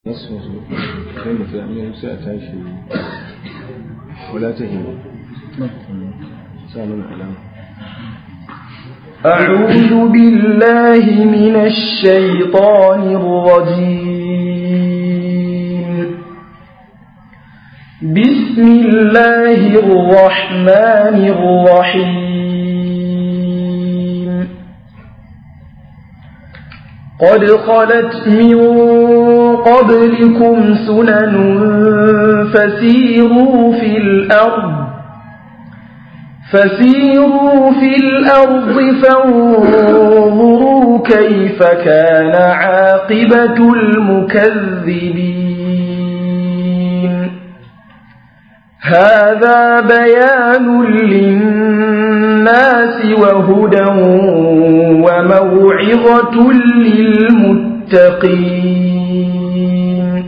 nasu sai mutum sai a tashi wala ta hima sa mana alama أعوذ بالله من الشيطان الرجيم بسم الله الرحمن الرحيم قد خلت من قبلكم سنن فسيروا في الأرض فسيروا في الأرض فانظروا كيف كان عاقبة المكذبين هذا بيان للناس وهدى وموعظة للمتقين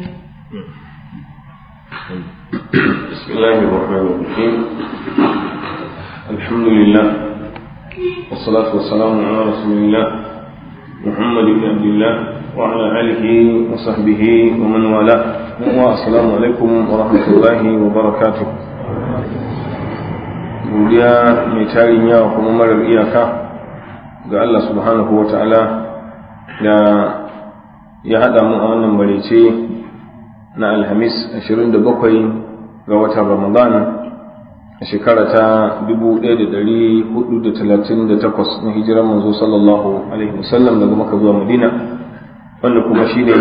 بسم الله الرحمن الرحيم الحمد لله والصلاة والسلام على رسول الله محمد بن عبد الله وعلى آله وصحبه ومن والاه والسلام عليكم ورحمة الله وبركاته godiya mai tarin yawa kuma marar iyaka ga Allah subhanahu wa ta'ala da ya haɗa mu a wannan barece na alhamis 27 ga watan ramadan a shekara ta 1438 na hijirar manzo sallallahu alaihi wasallam daga maka zuwa madina wanda kuma shi ne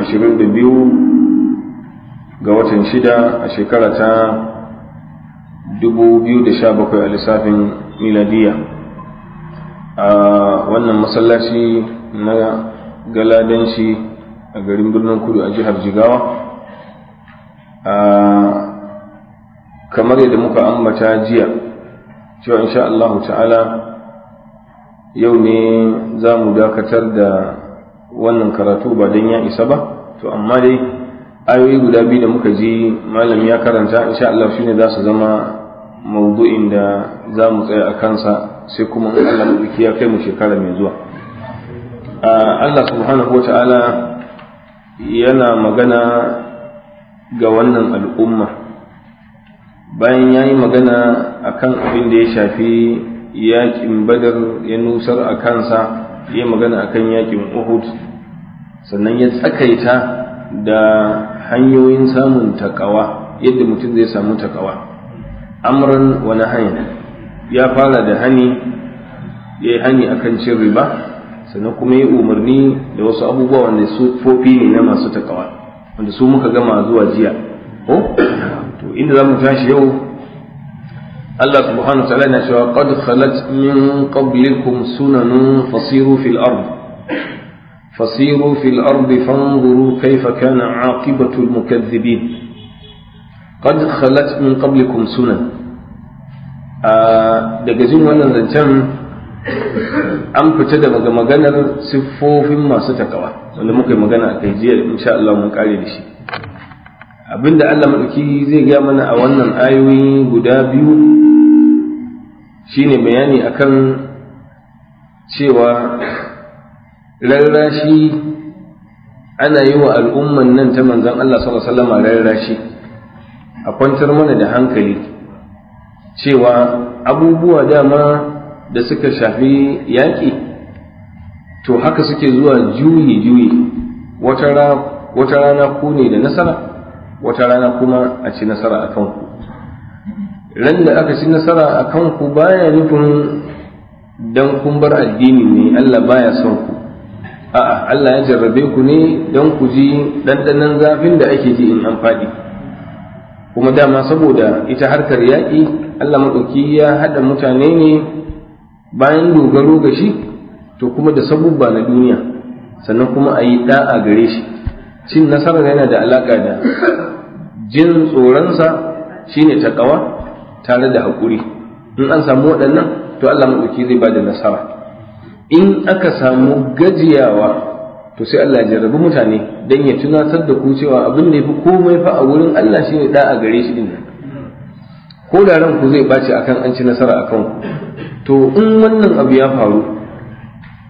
22 ga watan shida a shekara ta 2017 a lissafin miladiya a wannan masallaci na galadanci a garin birnin kudu a jihar jigawa kamar yadda muka ambata jiya cewa insha Allah ta'ala yau ne za mu dakatar da wannan karatu ba don ya isa ba to amma dai ayoyi guda biyu da muka ji malam ya karanta insha Allah shine za su zama maudu'in da za mu tsaya a kansa sai kuma in Allah maɗauki ya kai mu shekara mai zuwa Allah subhanahu wa ta'ala yana magana ga wannan al'umma bayan ya yi magana a kan abin da ya shafi yaƙin badar ya nusar a kansa ya magana a kan yaƙin uhud sannan ya tsakaita da hanyoyin samun takawa yadda mutum zai samu takawa amran wani hanya ya fara da hani ya yi hani akan cin riba sannan kuma ya umarni da wasu abubuwa wanda su fofi ne na masu takawa wanda su muka gama zuwa jiya ko to inda zamu tashi yau Allah subhanahu wa ta'ala yana cewa qad khalat min qablikum sunanun fasiru fil ard fasiru fil ard fanzuru kayfa kana aqibatu al mukaththibin qad khalat min qablikum sunan daga jin wannan zancen an fita daga maganar siffofin masu takawa wanda muka yi magana a kai jiya insha Allah mun kare da shi abinda Allah maɗauki zai gaya mana a wannan ayoyi guda biyu shine bayani akan cewa rarrashi ana yi wa al'umman nan ta manzan Allah sallallahu alaihi wasallam rarrashi a kwantar mana da hankali cewa abubuwa dama da suka shafi yaƙi to haka suke zuwa juyi-juyi wata rana ku ne da nasara wata rana kuma a ci nasara a kanku ran da aka ci nasara a kanku baya nufin don kun bar addini ne Allah baya son ku a'a Allah ya jarrabe ku ne don ku ji ɗanɗanon zafin da ake ji in an faɗi kuma dama saboda ita harkar yaƙi Allah maɗauki ya haɗa mutane ne bayan dogaro ga shi to kuma da sabubba na duniya sannan kuma a yi ɗa'a gare shi cin nasarar yana da alaƙa da jin tsoronsa shine taƙawa tare da haƙuri in an samu waɗannan to Allah maɗauki zai ba da nasara in aka samu gajiyawa to sai Allah ya jarrabi mutane don ya tunatar da ku cewa abin da ya fi komai fa a wurin Allah shine ɗa'a gare shi din nan ko da ranku zai ɓaci akan an ci nasara akan ku to in wannan abu ya faru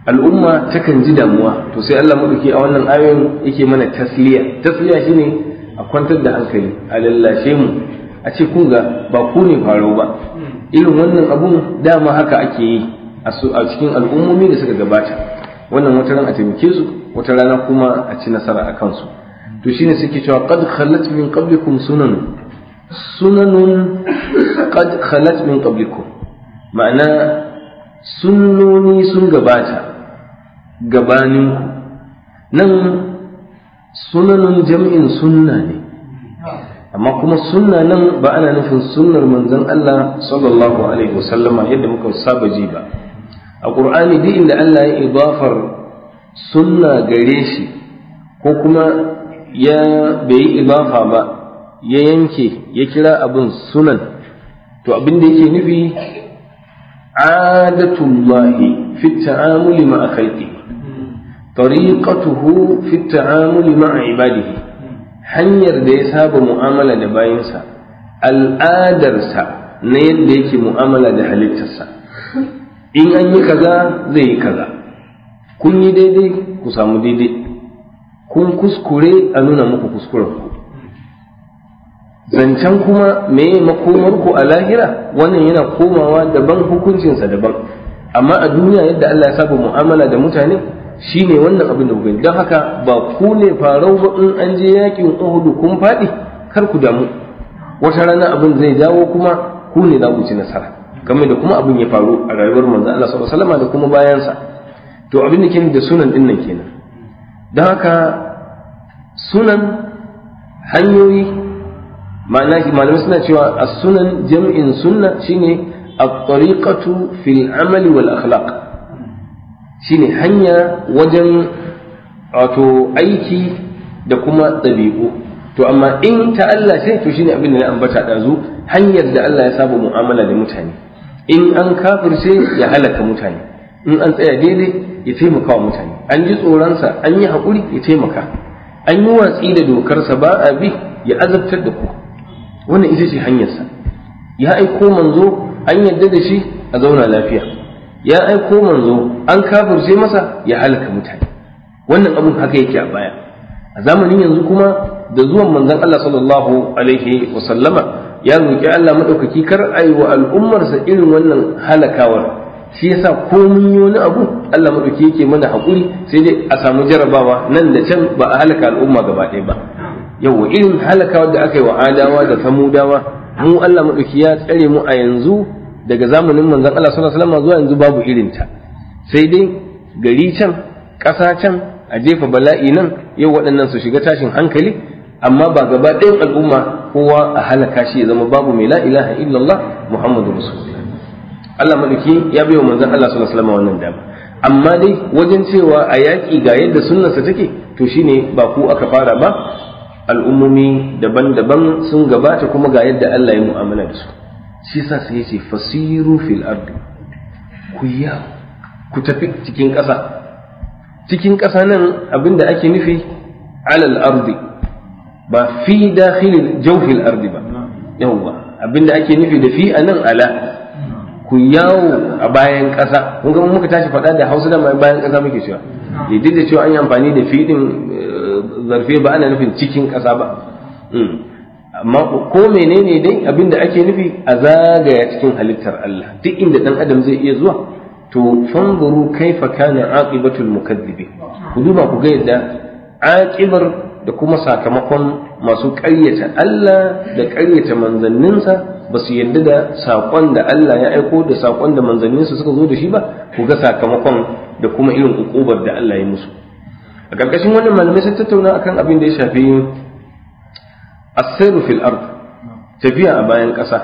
al'umma takan ji damuwa to sai Allah maɗauki a wannan ayoyin yake mana tasliya tasliya shine a kwantar da hankali a lallashe mu a ce kun ga ba ku ne faro ba irin wannan abun dama haka ake yi a cikin al'ummomi da suka gabata wannan wata ran a taimake su wata rana kuma a ci nasara a kansu to shine suke cewa qad khalat min qablikum sunan sunanun qad khalat min qablikum ma'ana sunnoni sun gabata gabaninku nan sunanun jam'in sunna ne amma kuma sunna nan ba ana nufin sunnar manzon Allah sallallahu alaihi wasallama yadda muka saba ji ba a ƙur'ani duk inda Allah ya idafar sunna gare shi ko kuma ya bai yi idafa ba ya yanke ya kira abin sunan to abin da yake nufi adatullahi fi ta'amuli ma'a khalqihi tariqatuhu fi ta'amuli ma'a ibadihi hanyar da ya saba mu'amala da bayinsa al'adarsa na yadda yake mu'amala da halittarsa in an yi kaza zai yi kaza kun yi daidai ku samu daidai kun kuskure a nuna muku kuskuren ku zancen kuma meye makomar ku a lahira wannan yana komawa daban hukuncinsa daban amma a duniya yadda Allah ya saba mu'amala da mutane shine wannan abin da ku gani don haka ba ku ne farau ba in an je yakin Uhud kun faɗi kar ku damu wata rana abin zai dawo kuma ku ne za ku ci nasara game da kuma abin ya faru a rayuwar manzo Allah sallallahu alaihi wasallam da kuma bayansa to abin da ke da sunan din nan kenan don haka sunan hanyoyi ma'ana malamai suna cewa as-sunan jam'in sunna shine at-tariqatu fil amali wal akhlaq shine hanya wajen wato aiki da kuma ɗabi'u to amma in ta Allah ce to shine abin da na ambata ɗazu hanyar da Allah ya saba mu'amala da mutane in an kafirce ya halaka mutane in an tsaya daidai ya taimaka wa mutane an ji tsoronsa an yi haƙuri ya taimaka an yi watsi da dokarsa ba a bi ya azabtar da ku wannan ita ce hanyarsa ya aiko manzo an yarda da shi a zauna lafiya ya aiko manzo an kafirce masa ya halaka mutane wannan abun haka yake a baya a zamanin yanzu kuma da zuwan manzon Allah sallallahu alaihi wa sallama ya roki Allah madaukaki kar ayi wa al'ummarsa irin wannan halakawar shi yasa ko mun yi wani abu Allah madauki yake mana hakuri sai dai a samu jarabawa nan da can ba a halaka al'umma gaba ɗaya ba yau irin halakawar da aka yi wa adawa da samudawa mu Allah madauki ya tsare mu a yanzu daga zamanin manzon Allah sallallahu alaihi wasallam zuwa yanzu babu irin ta sai dai gari can ƙasa can a jefa bala'i nan yau waɗannan su shiga tashin hankali amma ba gaba ɗayan al'umma kowa a halaka shi ya zama babu mai la ilaha illallah muhammadu rasulullah Allah madauki ya bai wa manzon Allah sallallahu alaihi wasallam wannan dama amma dai wajen cewa a yaƙi ga yadda sunnarsa take to shine ba ku aka fara ba al'ummomi daban-daban sun gabata kuma ga yadda Allah ya mu'amala da su shi sa sai yace fasiru fil ardi ku ya ku tafi cikin ƙasa cikin ƙasa nan abinda ake nufi alal ardi ba fi dakhilil jawfil ardi ba yawwa abinda ake nufi da fi anan ala ku yawo a bayan ƙasa kun ga muka tashi faɗa da Hausa da bayan ƙasa muke cewa duk da cewa an yi amfani da fi din zarfe ba ana nufin cikin ƙasa ba amma ko menene dai abin da ake nufi a zagaya cikin halittar Allah duk inda dan adam zai iya zuwa to fanzuru kaifa kana aqibatul mukazzibi ku duba ku ga yadda aqibar da kuma sakamakon masu ƙaryata Allah da ƙaryata manzanninsa ba su yarda da saƙon da Allah ya aiko da saƙon da manzanninsa suka zo da shi ba ku ga sakamakon da kuma irin ukubar da Allah ya musu a ƙarƙashin wannan malamai sun tattauna akan abin da ya shafi asiru fil ard tafiya a bayan ƙasa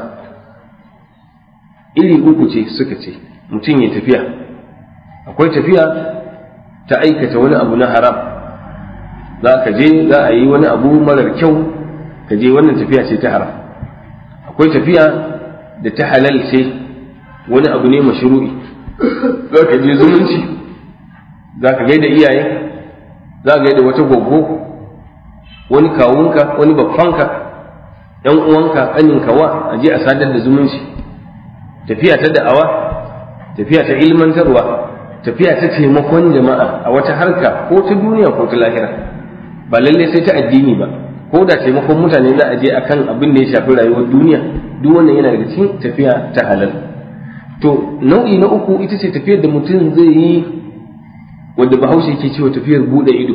iri uku ce suka ce mutum ya tafiya akwai tafiya ta aikata wani abu na haram za ka je za a yi wani abu marar kyau ka je wannan tafiya ce ta haram akwai tafiya da ta halal ce wani abu ne mashru'i za ka je zumunci za ka gaida iyaye za ka gaida wata goggo wani kawunka wani babbanka yan uwanka ƙaninka wa a je a sadar da zumunci tafiya ta da'awa tafiya ta ilmantarwa tafiya ta taimakon jama'a a wata harka ko ta duniya ko ta lahira ba lalle sai ta addini ba ko da taimakon mutane za a je akan abin da ya shafi rayuwar duniya duk wannan yana daga cikin tafiya ta halal to nau'i na uku ita ce tafiyar da mutum zai yi wadda bahaushe yake cewa tafiyar bude ido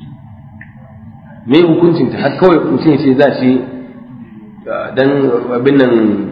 me hukuncin ta har kawai mutum ya ce za shi dan abin nan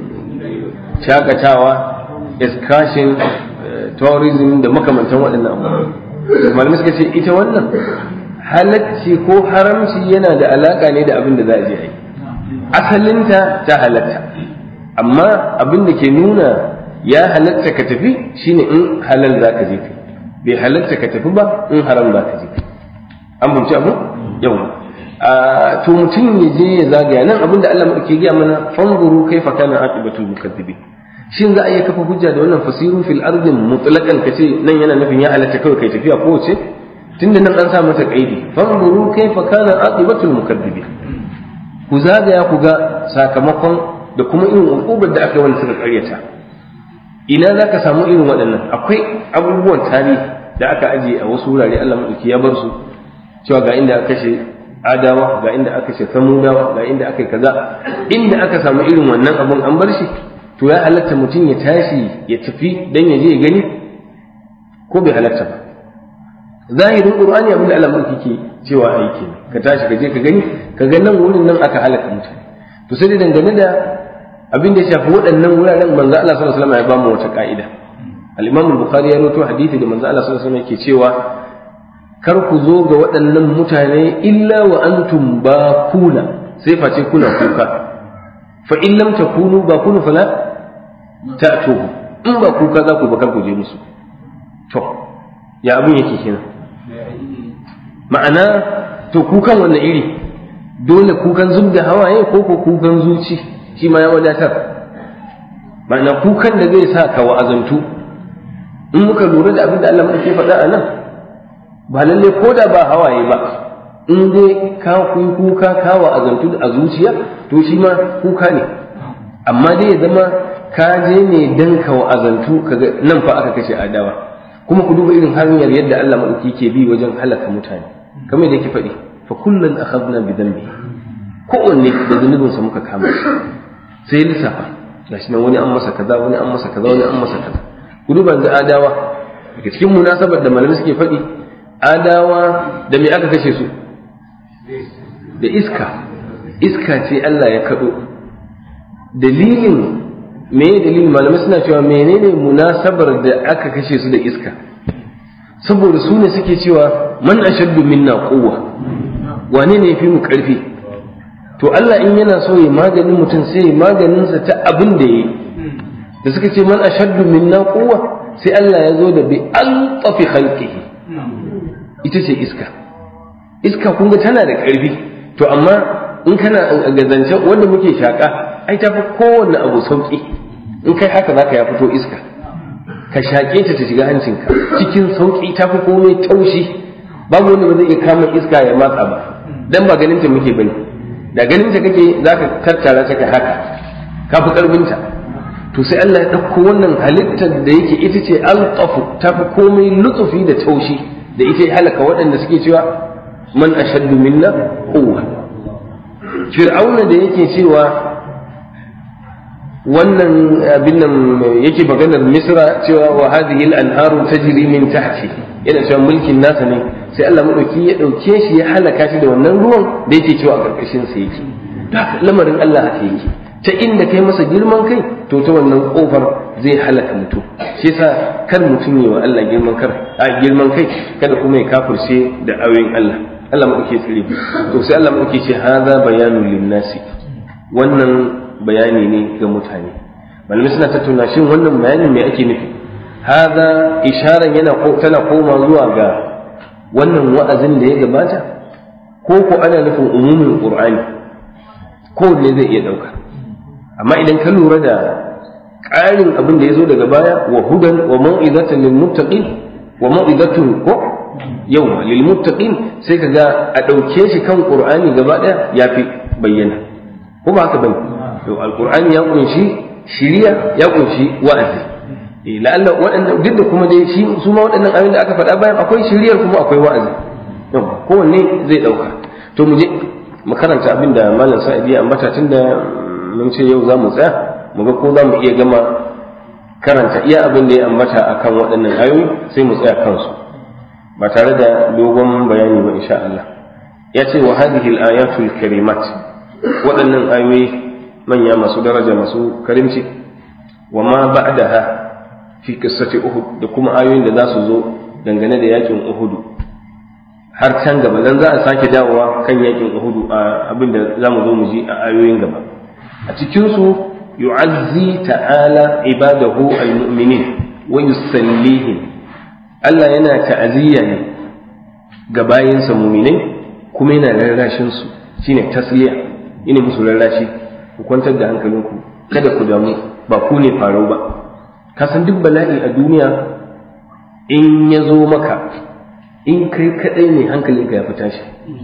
shakatawa excursion tourism da makamantan waɗannan abubuwa malamai suka ce ita wannan halacci ko haramci yana da alaka ne da abin da za a je a yi asalinta ta halatta amma abin da ke nuna ya halatta ka tafi shine in halal za ka je ka bai halatta ka tafi ba in haram za ka je ka an bunci abu yau to mutum ya je ya zagaya nan abin da Allah ke gaya mana fanzuru kaifa kana aqibatul mukaththibin shin za a iya kafa hujja da wannan fasirun fil ardi mutlaqan kace nan yana nufin ya halatta kawai kai tafiya ko wace tunda nan an sa mata kaidi fanzuru kaifa kana aqibatul mukaththibin ku zagaya ku ga sakamakon da kuma irin ukubar da aka yi wanda suka karyata ina za ka samu irin waɗannan akwai abubuwan tarihi da aka ajiye a wasu wurare Allah maɗauki ya bar su cewa ga inda aka kashe adawa ga inda aka kashe samudawa ga inda aka yi kaza inda aka samu irin wannan abun an bar shi to ya halatta mutum ya tashi ya tafi dan ya je ya gani ko bai halatta ba zahirin qur'ani abin da Allah maɗauki ke cewa aiki ka tashi ka je ka gani ka ga nan wurin nan aka halaka mutane to sai dai dangane da abin da ya shafi waɗannan wuraren manzo Allah sallallahu alaihi wasallam ya ba mu wata ka'ida al-Imam al-Bukhari ya rawaito hadisi da manzo Allah sallallahu alaihi wasallam yake cewa kar ku zo ga waɗannan mutane illa wa antum bakuna sai face kuna kuka fa in lam takunu bakunu fala ta'tuhu in ba kuka za ku ba kar ku je musu to ya abin yake kenan ma'ana to kukan wannan iri dole kukan zub da hawaye ko ko kukan zuci shi ma ya wadatar ma'ana kukan da zai sa ka wa'azantu in muka lura da abin da Allah ke faɗa a nan ba lalle ko da ba hawaye ba in dai ka kuyi kuka ka wa'azantu a zuciya to shi ma kuka ne amma dai ya zama ka je ne dan ka wa'azantu kaga nan fa aka kashe adawa kuma ku duba irin hanyar yadda Allah maɗauki ke bi wajen halaka mutane kamar da yake faɗi fa kullun akhadna bi dhanbi kowanne da zunubinsa muka kama shi sai lissafa gashi nan wani an masa kaza wani an masa kaza wani an masa kaza ku duba yanzu adawa daga cikin munasabar da malamai suke faɗi adawa da me aka kashe su da iska iska ce Allah ya kaɗo dalilin me dalilin malamai suna cewa menene munasabar da aka kashe su da iska saboda su ne suke cewa man ashaddu minna quwwa wane ne yafi mu karfi to Allah in yana so ya maganin mutum sai ya maganinsa ta abin da yi da suka ce man ashaddu minna quwwa sai Allah ya zo da bi altafi khalqihi ita ce iska iska kun ga tana da karfi to amma in kana gazance wanda muke shaka ai tafi kowanne abu sauki in kai haka zaka ya fito iska ka shaƙe ta ta shiga hancinka cikin sauƙi ta fi komai taushi babu wanda ba zai iya kama iska ya matsa ba dan ba ganin ta muke bane da ganin ta kake zaka tattara ta ka haka ka fi karfin ta to sai Allah ya ɗauko wannan halittar da yake ita ce alqafu ta fi komai lutsufi da taushi da ita ya halaka waɗanda suke cewa man ashaddu minna quwwa fir'auna da yake cewa wannan abin nan yake maganar misra cewa wa hadhihi al-anharu tajri min tahti yana cewa mulkin nasa ne sai Allah madauki ya dauke shi ya halaka shi da wannan ruwan da yake cewa a karkashin sa yake lamarin Allah haka yake ta inda kai masa girman kai to ta wannan kofar zai halaka mutum shi yasa kar mutum yi wa Allah girman kar a girman kai kada kuma ya kafirce da ayoyin Allah Allah madauki tsire to sai Allah madauki ce hadha bayanun lin-nasi wannan bayani ne ga mutane malamai suna tattauna shin wannan bayanin me ake nufi haza isharan yana tana koma zuwa ga wannan wa'azin da ya gabata ko ko ana nufin umumin qur'ani ko ne zai iya dauka amma idan ka lura da ƙarin abin da ya zo daga baya wa hudan wa mau'izatan lil muttaqin wa mau'izatun ko yau lil muttaqin sai kaga a dauke shi kan qur'ani gaba daya yafi bayyana ko ba haka bane to alqur'ani ya kunshi shiriya ya kunshi wa'azi eh la'alla waɗannan duk da kuma dai shi su ma waɗannan ayoyin da aka faɗa bayan akwai shiriyar kuma akwai wa'azi yau kowanne zai ɗauka to mu je mu karanta abin da malam sa'idi ya ambata tunda mun ce yau za mu tsaya mu ga ko za mu iya gama karanta iya abin da ya ambata akan waɗannan ayoyi sai mu tsaya kansu ba tare da dogon bayani ba insha Allah ya ce wa hadhihi al-ayatul karimat waɗannan ayoyi manya masu daraja masu karimci wa ma ba'daha fi qissati uhud da kuma ayoyin da za su zo dangane da yakin uhud har can gaba dan za a sake dawowa kan yakin uhud a abin da za mu zo mu ji a ayoyin gaba a cikin su yu'azzi ta'ala ibadahu al-mu'minin wa yusallihim Allah yana ta'aziyya ne ga bayinsa mu'minai kuma yana rarrashin su shine tasliya ina musu rarrashi ku kwantar da hankalinku kada ku damu ba ku ne farau ba ka san duk bala'i a duniya in ya zo maka in kai kadai ne hankalinka ya fi tashi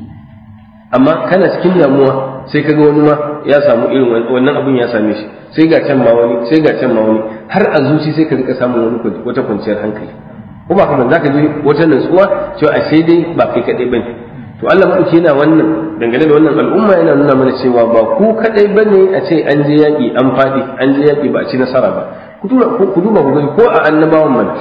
amma kana cikin damuwa sai kaga wani ma ya samu irin wannan abin ya same shi sai ga can ma wani sai ga can ma wani har a zuci sai ka rika samun wani wata kwanciyar hankali ko ba kamar zaka ji wata nutsuwa cewa ashe dai ba kai kadai bane to Allah madauki yana wannan dangane da wannan al'umma yana nuna mana cewa ba ku kadai bane a ce an je yaki an fadi an je yaki ba a ci nasara ba ku duba ku duba ku gani ko a annabawan mana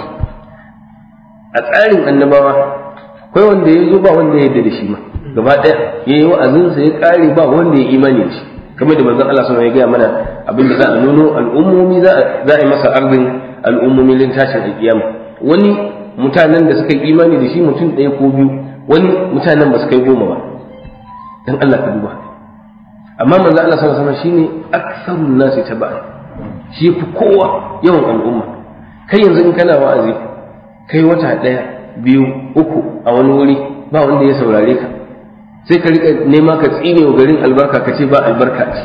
a tsarin annabawa akwai wanda ya zo ba wanda ya yarda da shi ma gaba ɗaya ya yi wa'azinsa ya ƙare ba wanda ya imani da shi kamar da manzon Allah sallallahu ya gaya mana abin da za a nuno al'ummomi za a yi masa arzin al'ummomi lin tashin alƙiyama wani mutanen da suka yi imani da shi mutum ɗaya ko biyu wani mutanen ba su kai goma ba dan Allah ka duba amma manzon Allah sallallahu alaihi shine aksarun nasi taba'a shi fi kowa yawan al'umma kai yanzu in kana wa'azi kai wata ɗaya biyu uku a wani wuri ba wanda ya saurare ka sai ka rika nema ka tsine wa garin albarka ka ce ba albarka ce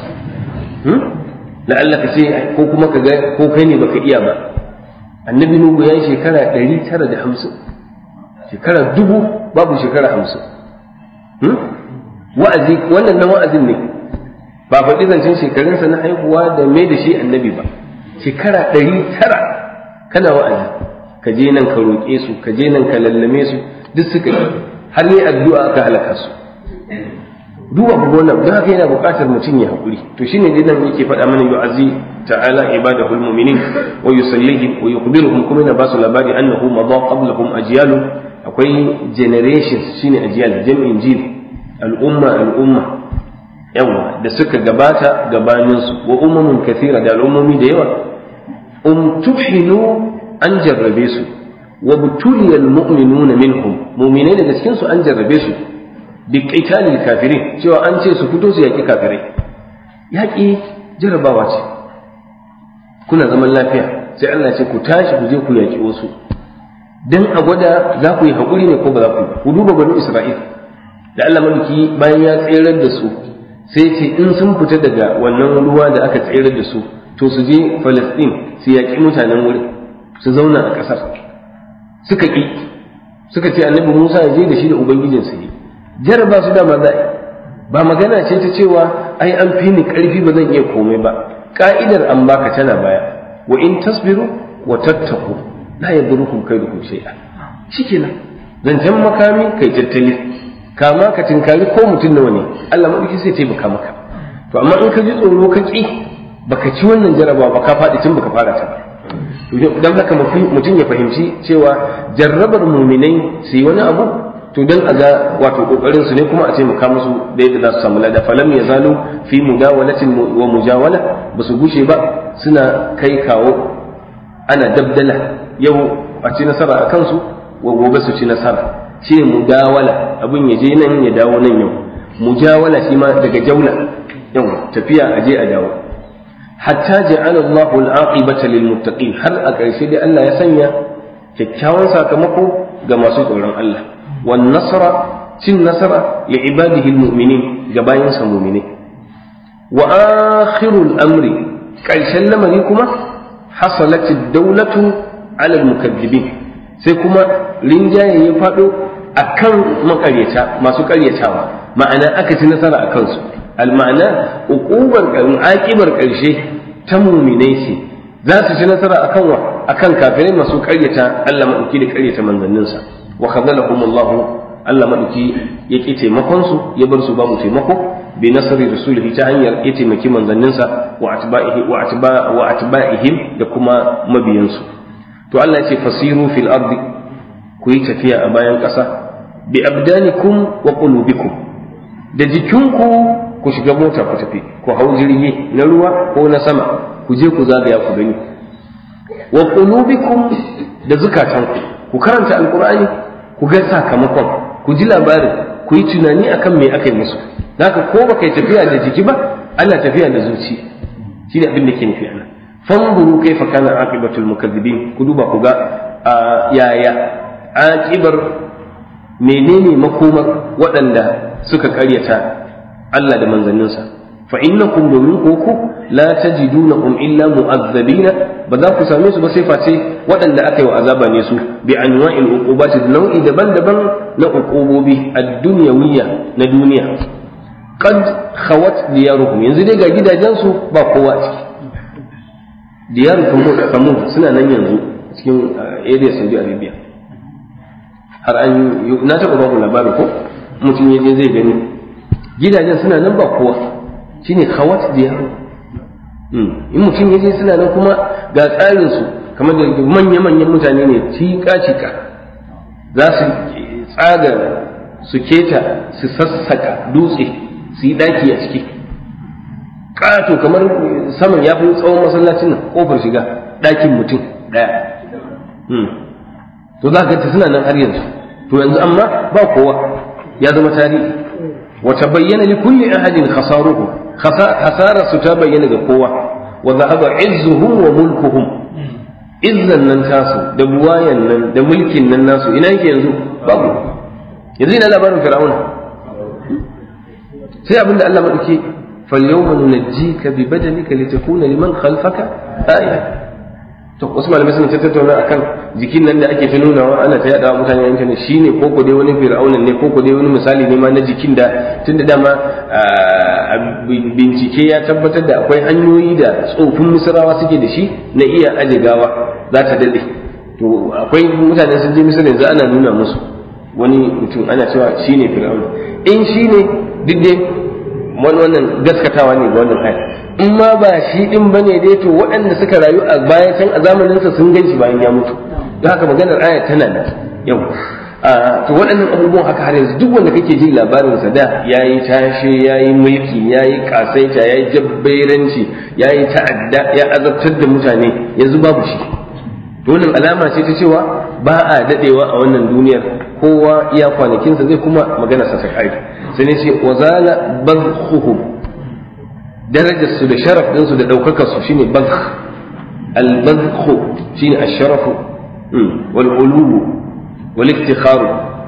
la'alla ka ce ko kuma ka ga ko kai ne baka iya ba annabi nuhu ya yi shekara ɗari tara da hamsin shekara dubu babu shekara hamsin wa'azi wannan na wa'azin ne ba faɗi zancen shekarunsa na haihuwa da mai da shi annabi ba shekara ɗari tara kana wa'azi ka je nan ka roƙe su ka je nan ka lallame su duk suka yi har yi addu'a aka halaka su duba ku wannan don haka yana buƙatar mutum ya haƙuri to shine dai nan yake faɗa mana yu'azzi ta'ala ibadahul mu'minin wa yusallihim wa yukhbiruhum kuma yana basu labari annahu madha qablahum ajyalun akwai generations shine ajyal jam'in jil al'umma al'umma yawa da suka gabata gabanin su wa ummun kathira da al'ummomi da yawa um tuhinu an jarrabe su wa butuliyal mu'minuna minhum mu'minai daga cikin su an jarrabe su bi qitalil kafirin cewa an ce su fito su yaki kafirai yaki jarrabawa ce kuna zaman lafiya sai Allah ce ku tashi ku je ku yaki wasu dan a gwada za ku yi hakuri ne ko ba za ku yi ku duba banu Isra'il da Allah mulki bayan ya tserar da su sai ce in sun fita daga wannan ruwa da aka tserar da su to su je Palestine su yaki mutanen wurin su zauna a ƙasar suka ƙi suka ce annabi Musa ya je da shi da ubangijinsa yi jaraba su dama za ba magana ce ta cewa ai an fi ni ƙarfi ba zan iya komai ba ka'idar an baka tana baya wa in tasbiru wa tattaku la yadurrukum kaidukum shay'a shikenan zancen makami kai tattali kama ka tinkari ko mutum nawa ne Allah madauki sai taimaka maka to amma in ka ji tsoro ka ƙi baka ci wannan jarabawa ba ka faɗi tun baka fara ta ba don haka mutum ya fahimci cewa jarrabar muminai su yi wani abu to don a ga wato kokarin su ne kuma a taimaka musu da yadda za su samu lada falam ya zalo fi mudawalatin wa mujawala ba su gushe ba suna kai kawo ana dabdala yau a ci nasara a kansu wa gobe su ci nasara shi mudawala abin ya je nan ya dawo nan yau mujawala shi ma daga jaula yau tafiya a je a dawo hatta ja'ala Allahu al-aqibata lil muttaqin har a ƙarshe dai Allah ya sanya kyakkyawan sakamako ga masu tsoron Allah wan nasara cin nasara li ibadihi al-mu'minin ga bayin sa mu'mini wa akhirul amri ƙarshen lamari kuma hasalat ad-dawlatu ala al-mukaththibin sai kuma rinjaye ya fado akan makaryata masu karyatawa ma'ana aka ci nasara akan su al-ma'ana uqubar aqibar ƙarshe ta muminai ce za su ci nasara akan wa akan kafirai masu ƙaryata Allah madauki da ƙaryata manzanninsa wa khadalahumullahu Allah madauki ya ki taimakon su ya bar su babu taimako bi nasri rasulihi ta hanyar ya taimaki manzanninsa wa atba'ihi wa atba wa atba'ihim da kuma mabiyansu to Allah ya ce fasiru fil ardi ku yi tafiya a bayan ƙasa bi abdanikum wa qulubikum da jikinku ku shiga mota ku tafi ku hau jirgi na ruwa ko na sama ku je ku zagaya ku gani wa qulubikum da zukatanku ku karanta alqur'ani ku ga sakamakon ku ji labarin ku yi tunani akan me aka yi musu haka ko baka yi tafiya da jiki ba ana tafiya da zuci shi ne abin da ke nufi ana fanzuru kaifa kana aqibatul mukazzibin ku duba ku ga yaya aqibar menene makomar waɗanda suka karyata Allah da manzanninsa fa innakum domin ku ku la tajidunahum illa mu'azzabina ba za ku same su ba sai face waɗanda aka yi wa azaba ne su bi anwa'il uqubati nau'i daban-daban na uqubobi ad-dunyawiyya na duniya qad khawat diyaruhum yanzu dai ga gidajensu ba kowa a ciki diyaruhum samud suna nan yanzu cikin area Saudi Arabia har an na taɓa ba ku labari ko mutum ya je zai gani gidajen suna nan ba kowa shine khawat diyaru in mutum ya je suna nan kuma ga tsarin su kamar da manya-manyan mutane ne cika-cika za su tsaga su keta su sassaka dutse su yi daki a ciki ƙato kamar saman ya fi tsawon masallacin nan ƙofar shiga ɗakin mutum ɗaya to za ka suna nan har yanzu to yanzu amma ba kowa ya zama tarihi wata bayyana li kulli ahadin khasaruhu khasara su ta bayyana ga kowa wa zahaba izzuhum wa mulkuhum izzan nan tasu da buwayan nan da mulkin nan nasu ina yake yanzu babu yanzu ina labarin fir'auna sai abinda Allah madauki فاليوم ننجيك ببدنك لتكون لمن خلفك آية to wasu malamai suna ta tattauna akan jikin nan da ake ta nunawa ana ta yada mutane a intanet shine ko ko dai wani fir'aunan ne ko ko dai wani misali ne ma na jikin da tunda dama bincike ya tabbatar da akwai hanyoyi da tsofin misrawa suke da shi na iya aje gawa za ta dade to akwai mutane sun je misra yanzu ana nuna musu wani mutum ana cewa shine fir'auna in shine duk dai wani wannan gaskatawa ne ga wannan aya in ma ba shi din bane dai to waɗanda suka rayu a baya can a zamanin sa sun ganshi bayan ya mutu don haka maganar aya tana nan yau to waɗannan abubuwan haka har yanzu duk wanda kake jin labarin sa da yayi tashe yayi mulki yayi kasaita yayi jabberanci yayi ta'adda ya azabtar da mutane yanzu babu shi to wannan alama ce ta cewa ba a dadewa a wannan duniyar kowa iya kwanakinsa zai kuma magana sa ta kai sai ne ce wazala bazkhuhum darajar su da sharaf din su da daukakar su shine bazkh al bazkhu shine ash-sharafu wal ulu wal iftikhar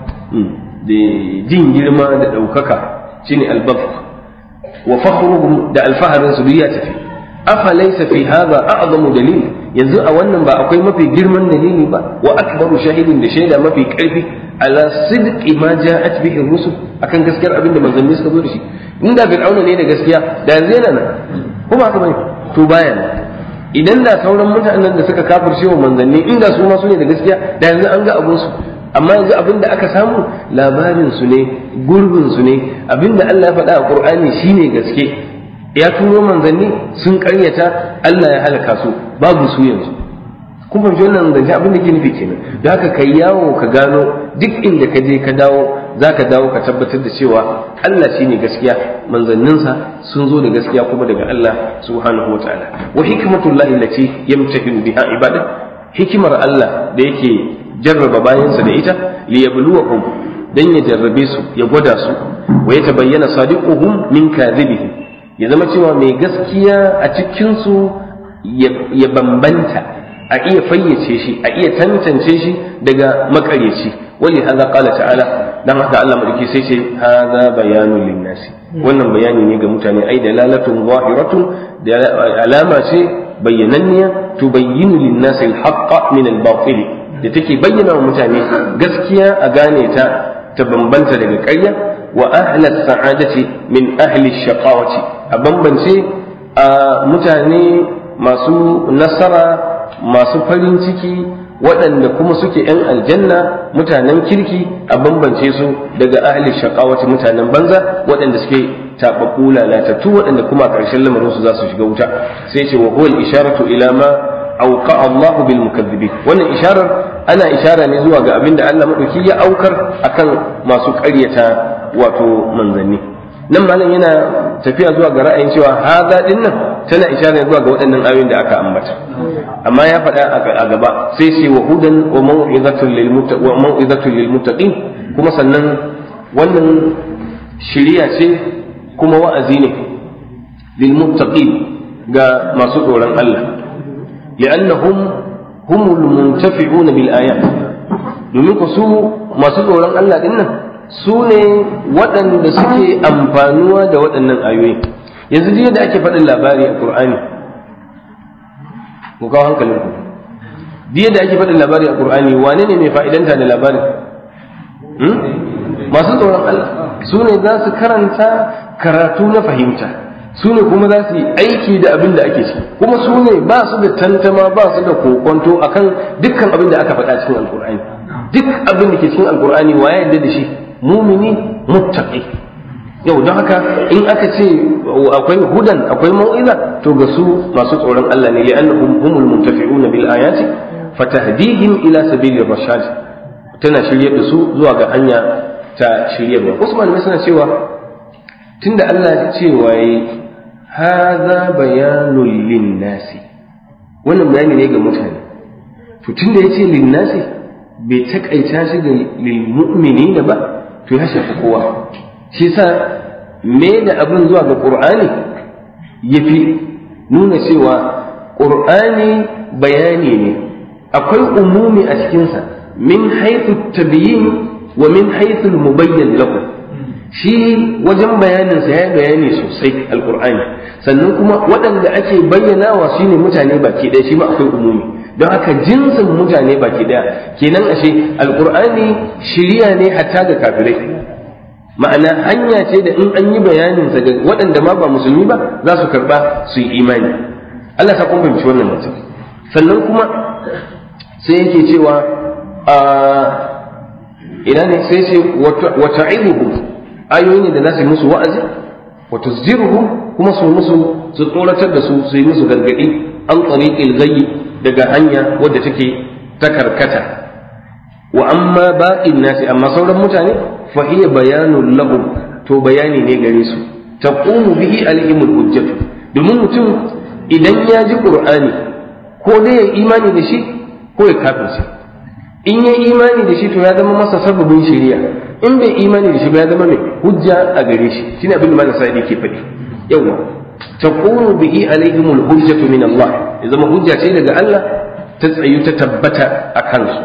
da jin girma da daukaka shine al bazkh wa fakhruhum da alfaharin su ya tafi afa laysa fi hadha a'zamu dalil yanzu a wannan ba akwai mafi girman dalili ba wa akbaru shahidin da shaida mafi karfi ala sidqi ma ja'at bihi rusul akan gaskiyar abin da manzanni suka zo da shi inda fir'auna ne da gaskiya da yanzu yana nan ko ba haka bane to baya nan idan da sauran mutanen da suka kafirce wa manzanni inda su ma su ne da gaskiya da yanzu an ga abun su amma yanzu abin da aka samu labarin su ne gurbin su ne abin da Allah ya faɗa a Qur'ani shine gaske ya turo manzanni sun karyata Allah ya halaka su babu su yanzu kun fahimci wannan zance abin da ke nufi kenan da haka kai yawo ka gano duk inda ka je ka dawo za ka dawo ka tabbatar da cewa Allah shine gaskiya manzanninsa sun zo da gaskiya kuma daga Allah subhanahu wa ta'ala wa hikmatullahi allati yamtahinu biha ibada hikimar Allah da yake jarraba bayansa da ita liyabluwahum dan ya jarrabe su ya gwada su wa ya tabayyana sadiquhum min kadhibihim ya zama cewa mai gaskiya a cikinsu ya bambanta a iya fayyace shi a iya tantance shi daga makaryaci wali haza qala ta'ala dan haka Allah madauki sai ce haza bayanun linnasi wannan bayani ne ga mutane ai dalalatun zahiratun da alama ce bayyananniya tubayyinu linnasi al-haqqa min al-batil da take bayyana wa mutane gaskiya a gane ta ta bambanta daga ƙarya wa ahla sa'adati min ahli shaqawati a bambance a mutane masu nasara masu farin ciki waɗanda kuma suke ‘yan aljanna mutanen kirki a bambance su daga ahli shaqawati mutanen banza waɗanda suke taɓaɓɓu lalatattu waɗanda kuma a ƙarshen lamarin su za su shiga wuta sai ce wa huwa isharatu ila ma auqa Allahu bil mukazzibin wannan isharar ana ishara ne zuwa ga abin da Allah madauki ya aukar akan masu ƙaryata wato manzanni nan malam yana tafiya zuwa ga ra'ayin cewa haza din nan tana ishara zuwa ga waɗannan ayoyin da aka ambata amma ya faɗa a gaba sai ce wa hudan wa mau'izatul lil wa mau'izatul lil muttaqin kuma sannan wannan shiriya ce kuma wa'azi ne lil muttaqin ga masu tsoron Allah li'annahum humul muntafi'una bil ayat domin ku su masu tsoron Allah din nan su ne waɗanda suke amfanuwa da waɗannan ayoyi yanzu jiya da ake faɗin labari a ƙur'ani ku kawo hankalin ku jiya da ake faɗin labari a ƙur'ani wane ne mai fa'idanta da labarin masu tsoron Allah su ne za su karanta karatu na fahimta su ne kuma za su yi aiki da abin da ake ci kuma su ne ba su da tantama ba su da kokonto akan dukkan abin da aka faɗa cikin alƙur'ani duk abin da ke cikin alƙur'ani wa ya yarda da shi mumini muttaqi yau don haka in aka ce akwai hudan akwai mau'iza to ga su masu tsoron Allah ne li'annahum humul muntafi'una bil ayati fatahdihim ila sabilir rashad tana shiryar da su zuwa ga hanya ta shiryarwa Usman mai suna cewa tunda Allah ya ce waye hadha bayanul linnasi wannan bayani ne ga mutane to tunda yace linnasi bai takaita shi ga lil mu'minina ba to ya shafi kowa shi sa me da abin zuwa ga ƙur'ani ya fi nuna cewa ƙur'ani bayani ne akwai umumi a cikinsa min haithu tabiyin wa min haithu mubayyan lakum shi wajen bayaninsa ya bayani sosai alƙur'ani sannan kuma waɗanda ake bayyanawa shine mutane baki ɗaya shi ma akwai umumi don haka jinsin mutane baki daya kenan ashe alkur'ani shiriya ne hatta ga kafirai ma'ana hanya ce da in an yi bayanin sa ga waɗanda ma ba musulmi ba za su karba su yi imani Allah ta kun fahimci wannan mutum sannan kuma sai yake cewa a ina ne sai ce wa ta'iduhum ayoyi ne da za su yi musu wa'azi wa tuzjiruhum kuma su musu su tsoratar da su su yi musu gargadi an tariqil ghayyi daga hanya wadda take ta karkata wa amma baqin nasi amma sauran mutane fa hiya bayanun lahum to bayani ne gare su taqumu bihi alaihimul hujjatu domin mutum idan ya ji qur'ani ko dai ya imani da shi ko ya kafirce in ya imani da shi to ya zama masa sababin shari'a in bai imani da shi ba ya zama mai hujja a gare shi shine abin da malam sa'idi ke faɗi yawa taqumu bihi alaihimul hujjatu min Allah ya zama hujja ce daga Allah ta tsayu ta tabbata a kansu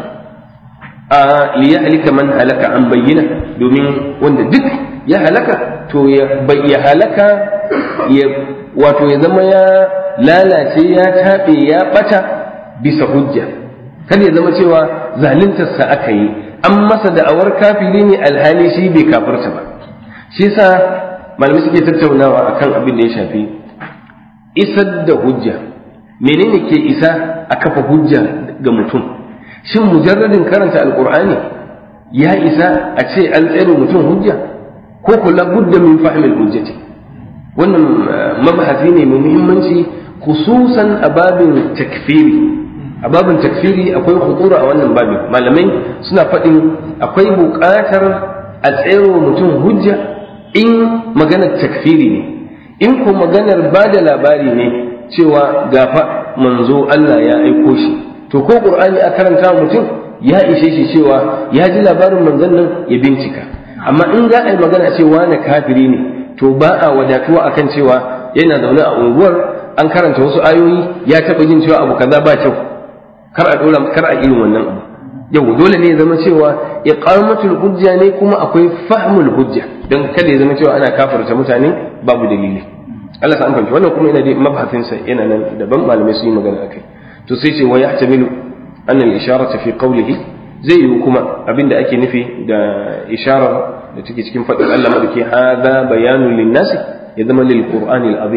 a liyahlika man halaka an bayyana domin wanda duk ya halaka to ya halaka ya wato ya zama ya lalace ya taɓe ya ɓata bisa hujja kada ya zama cewa zaluntarsa aka yi an masa da'awar kafiri ne alhali shi bai kafirta ba shi sa malamai suke tattaunawa akan abin da ya shafi isar da hujja menene ke isa a kafa hujja ga mutum shin mujarradin karanta alkur'ani ya isa a ce an tsere mutum hujja ko kula budda min fahimil hujjati wannan mabahasi ne mai muhimmanci khususan a babin takfiri a babin takfiri akwai hutura a wannan babin malamai suna faɗin akwai buƙatar a tsere mutum hujja in maganar takfiri ne in ko maganar ba da labari ne cewa gafa manzo Allah ya aiko shi to ko qur'ani a karanta mutum ya ishe shi cewa ya ji labarin manzon nan ya bincika amma in za a yi magana cewa na kafiri ne to ba a wadatuwa akan cewa yana zaune a unguwar an karanta wasu ayoyi ya taɓa jin cewa abu kaza ba kyau kar a dora kar a irin wannan abu yau dole ne ya zama cewa iqamatul hujja ne kuma akwai fahmul hujja don kada ya zama cewa ana kafarta mutane babu dalili Allah ta amfanci wannan kuma yana da mabhasin sa yana nan daban malamai su yi magana akai to sai ce wa yahtamilu an al isharata fi qawlihi zai yi kuma abinda ake nufi da isharar da take cikin faɗin Allah madauki hadha bayanun linnasi ya zama lil qur'ani al azim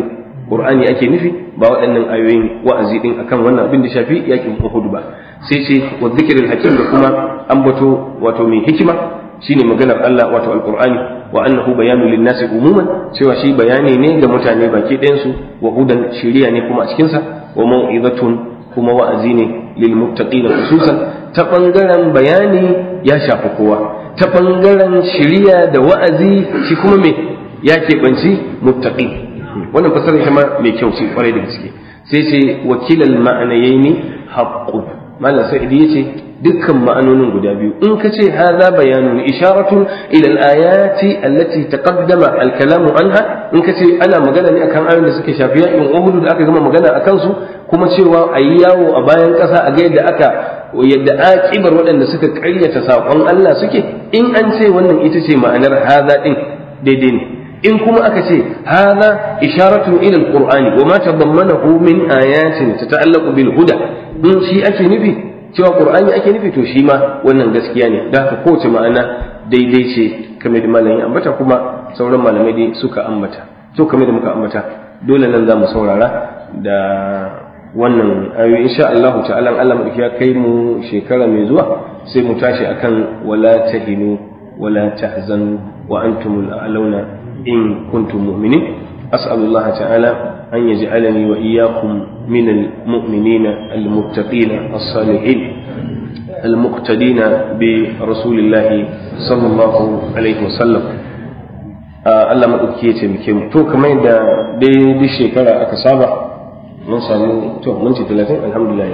qur'ani ake nufi ba waɗannan ayoyin wa'azi din akan wannan abin da shafi yakin uhud ba sai ce wa dhikril hakim da kuma ambato wato mai hikima shine maganar Allah wato alqur'ani wa annahu bayanu linnasi umuman cewa shi bayani ne ga mutane baki ɗayan su wa hudan shiriya ne kuma a cikin sa wa mau'izatun kuma wa'azi ne lil muttaqina khususan ta bangaren bayani ya shafi kowa ta bangaren shiriya da wa'azi shi kuma me ya keɓanci muttaqi wannan fasarar ita ma mai kyau ce kwarai da gaske sai ce wakilal ma'anayaini haqqun malam sa'idi yace dukkan ma'anonin guda biyu in ka ce hadha bayanun isharatun ila al-ayati allati taqaddama al-kalamu anha in ka ce ana magana ne akan ayoyin da suke shafi yakin Uhud da aka gama magana akan su kuma cewa ayi yawo a bayan ƙasa a ga yadda aka yadda aƙibar waɗanda suka ƙaryata saƙon Allah suke in an ce wannan ita ce ma'anar hadha din daidai ne in kuma aka ce hadha isharatun ila al-qur'ani wa ma tadammanahu min ayatin tata'allaqu bil huda in shi ake nufi cewa qur'ani ake nufi to shi ma wannan gaskiya ne da haka kowace ma'ana daidai ce kamar da malamin ambata kuma sauran malamai dai suka ambata to kamar da muka ambata dole nan za mu saurara da wannan ayoyi insha Allah ta'ala Allah madauki ya kai mu shekara mai zuwa sai mu tashi akan wala tahinu wala tahzanu wa antumul a'launa in kuntum mu'minin أسأل الله تعالى أن يجعلني وإياكم من المؤمنين المتقين الصالحين المقتدين برسول الله صلى الله عليه وسلم Allah maɗauki ya taimake mu to kamar yadda dai duk shekara aka saba mun samu to mun ci talatin alhamdulillah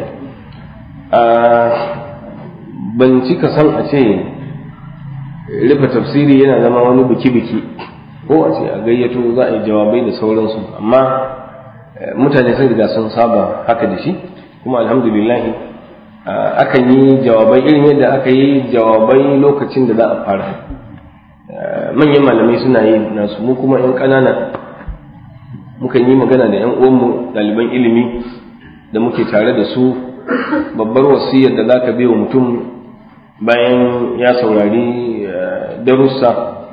ban cika san a ce rufe tafsiri yana zama wani biki-biki ko a ce a gayyato za a yi jawabai da sauransu amma mutane sun riga sun saba haka da shi kuma alhamdulillah akan yi jawabai irin yadda aka yi jawabai lokacin da za a fara manyan malamai suna yi nasu mu kuma yan ƙanana mukan yi magana da yan uwanmu ɗaliban ilimi da muke tare da su babbar wasiyar da za ka wa mutum bayan ya saurari darussa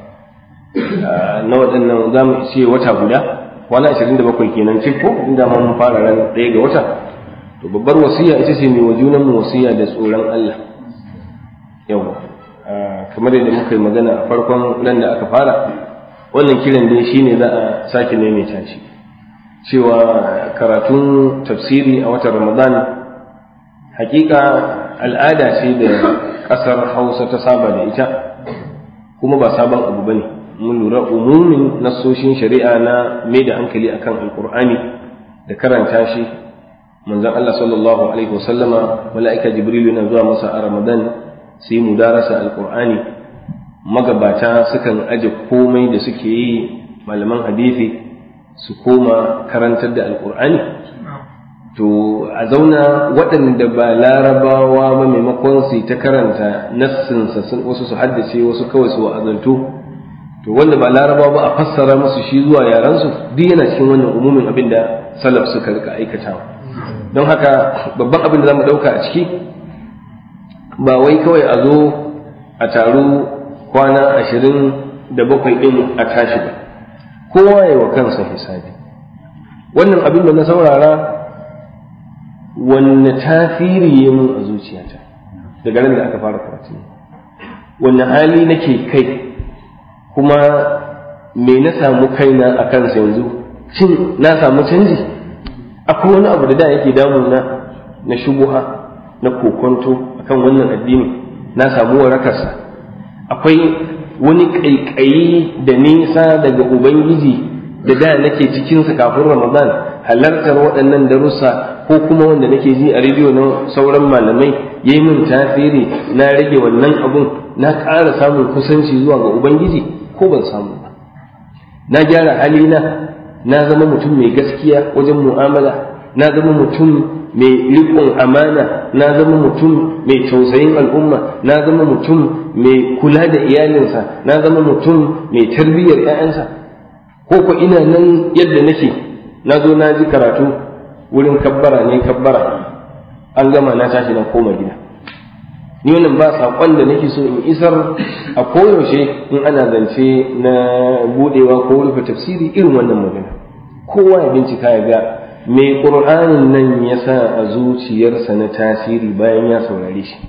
na waɗannan za mu ce wata guda kwana ashirin da bakwai kenan cif ko inda ma mun fara ran ɗaya ga wata to babbar wasiya ita ce mai wajunan mu wasiya da tsoron Allah yawa kamar yadda muka yi magana a farkon ran da aka fara wannan kiran dai shine za a sake maimaita shi cewa karatun tafsiri a watan ramadan hakika al'ada ce da ƙasar hausa ta saba da ita kuma ba sabon abu bane mun lura umumin nassoshin shari'a na mai da hankali akan alkur'ani da karanta shi manzon Allah sallallahu alaihi wasallama mala'ika jibril yana zuwa masa a ramadan sai mu darasa alkur'ani magabata sukan aje komai da suke yi malaman hadisi su koma karantar da alkur'ani to a zauna waɗanda ba larabawa ba maimakon su ta karanta nassinsa wasu su haddace wasu kawai su wa'azantu to wanda ba larabawa ba a fassara musu shi zuwa yaransu duk yana cikin wannan umumin abin da salaf suka rika aikatawa don haka babban abin da za mu ɗauka a ciki ba wai kawai a zo a taru kwana ashirin da bakwai ɗin a tashi ba kowa ya wa kansa hisabi wannan abin da na saurara wanne tasiri ya mun a zuciyata daga nan da aka fara karatu wanne hali nake kai kuma me na samu kaina a kansa yanzu shin na samu canji akwai wani abu da da yake damuna na shubuha na kokonto akan wannan addini na samu warakarsa akwai wani ƙaiƙayi da nisa daga ubangiji da da nake cikinsa kafin ramadan halartar waɗannan darussa ko kuma wanda nake ji a rediyo na sauran malamai ya yi min tasiri na rage wannan abun na ƙara samun kusanci zuwa ga ubangiji ko ban samu ba na gyara halina na zama mutum mai gaskiya wajen mu'amala na zama mutum mai riƙon amana na zama mutum mai tausayin al'umma na zama mutum mai kula da iyalinsa na zama mutum mai tarbiyyar 'ya'yansa ko ko ina nan yadda nake na zo na ji karatu wurin kabbara ne kabbara an gama na tashi na koma gida ni wannan ba saƙon da nake so in isar a koyaushe in ana zance na budewa ko rufe tafsiri irin wannan magana kowa ya bincika ya ga me ƙur'anin nan ya sa a zuciyarsa na tasiri bayan ya saurare shi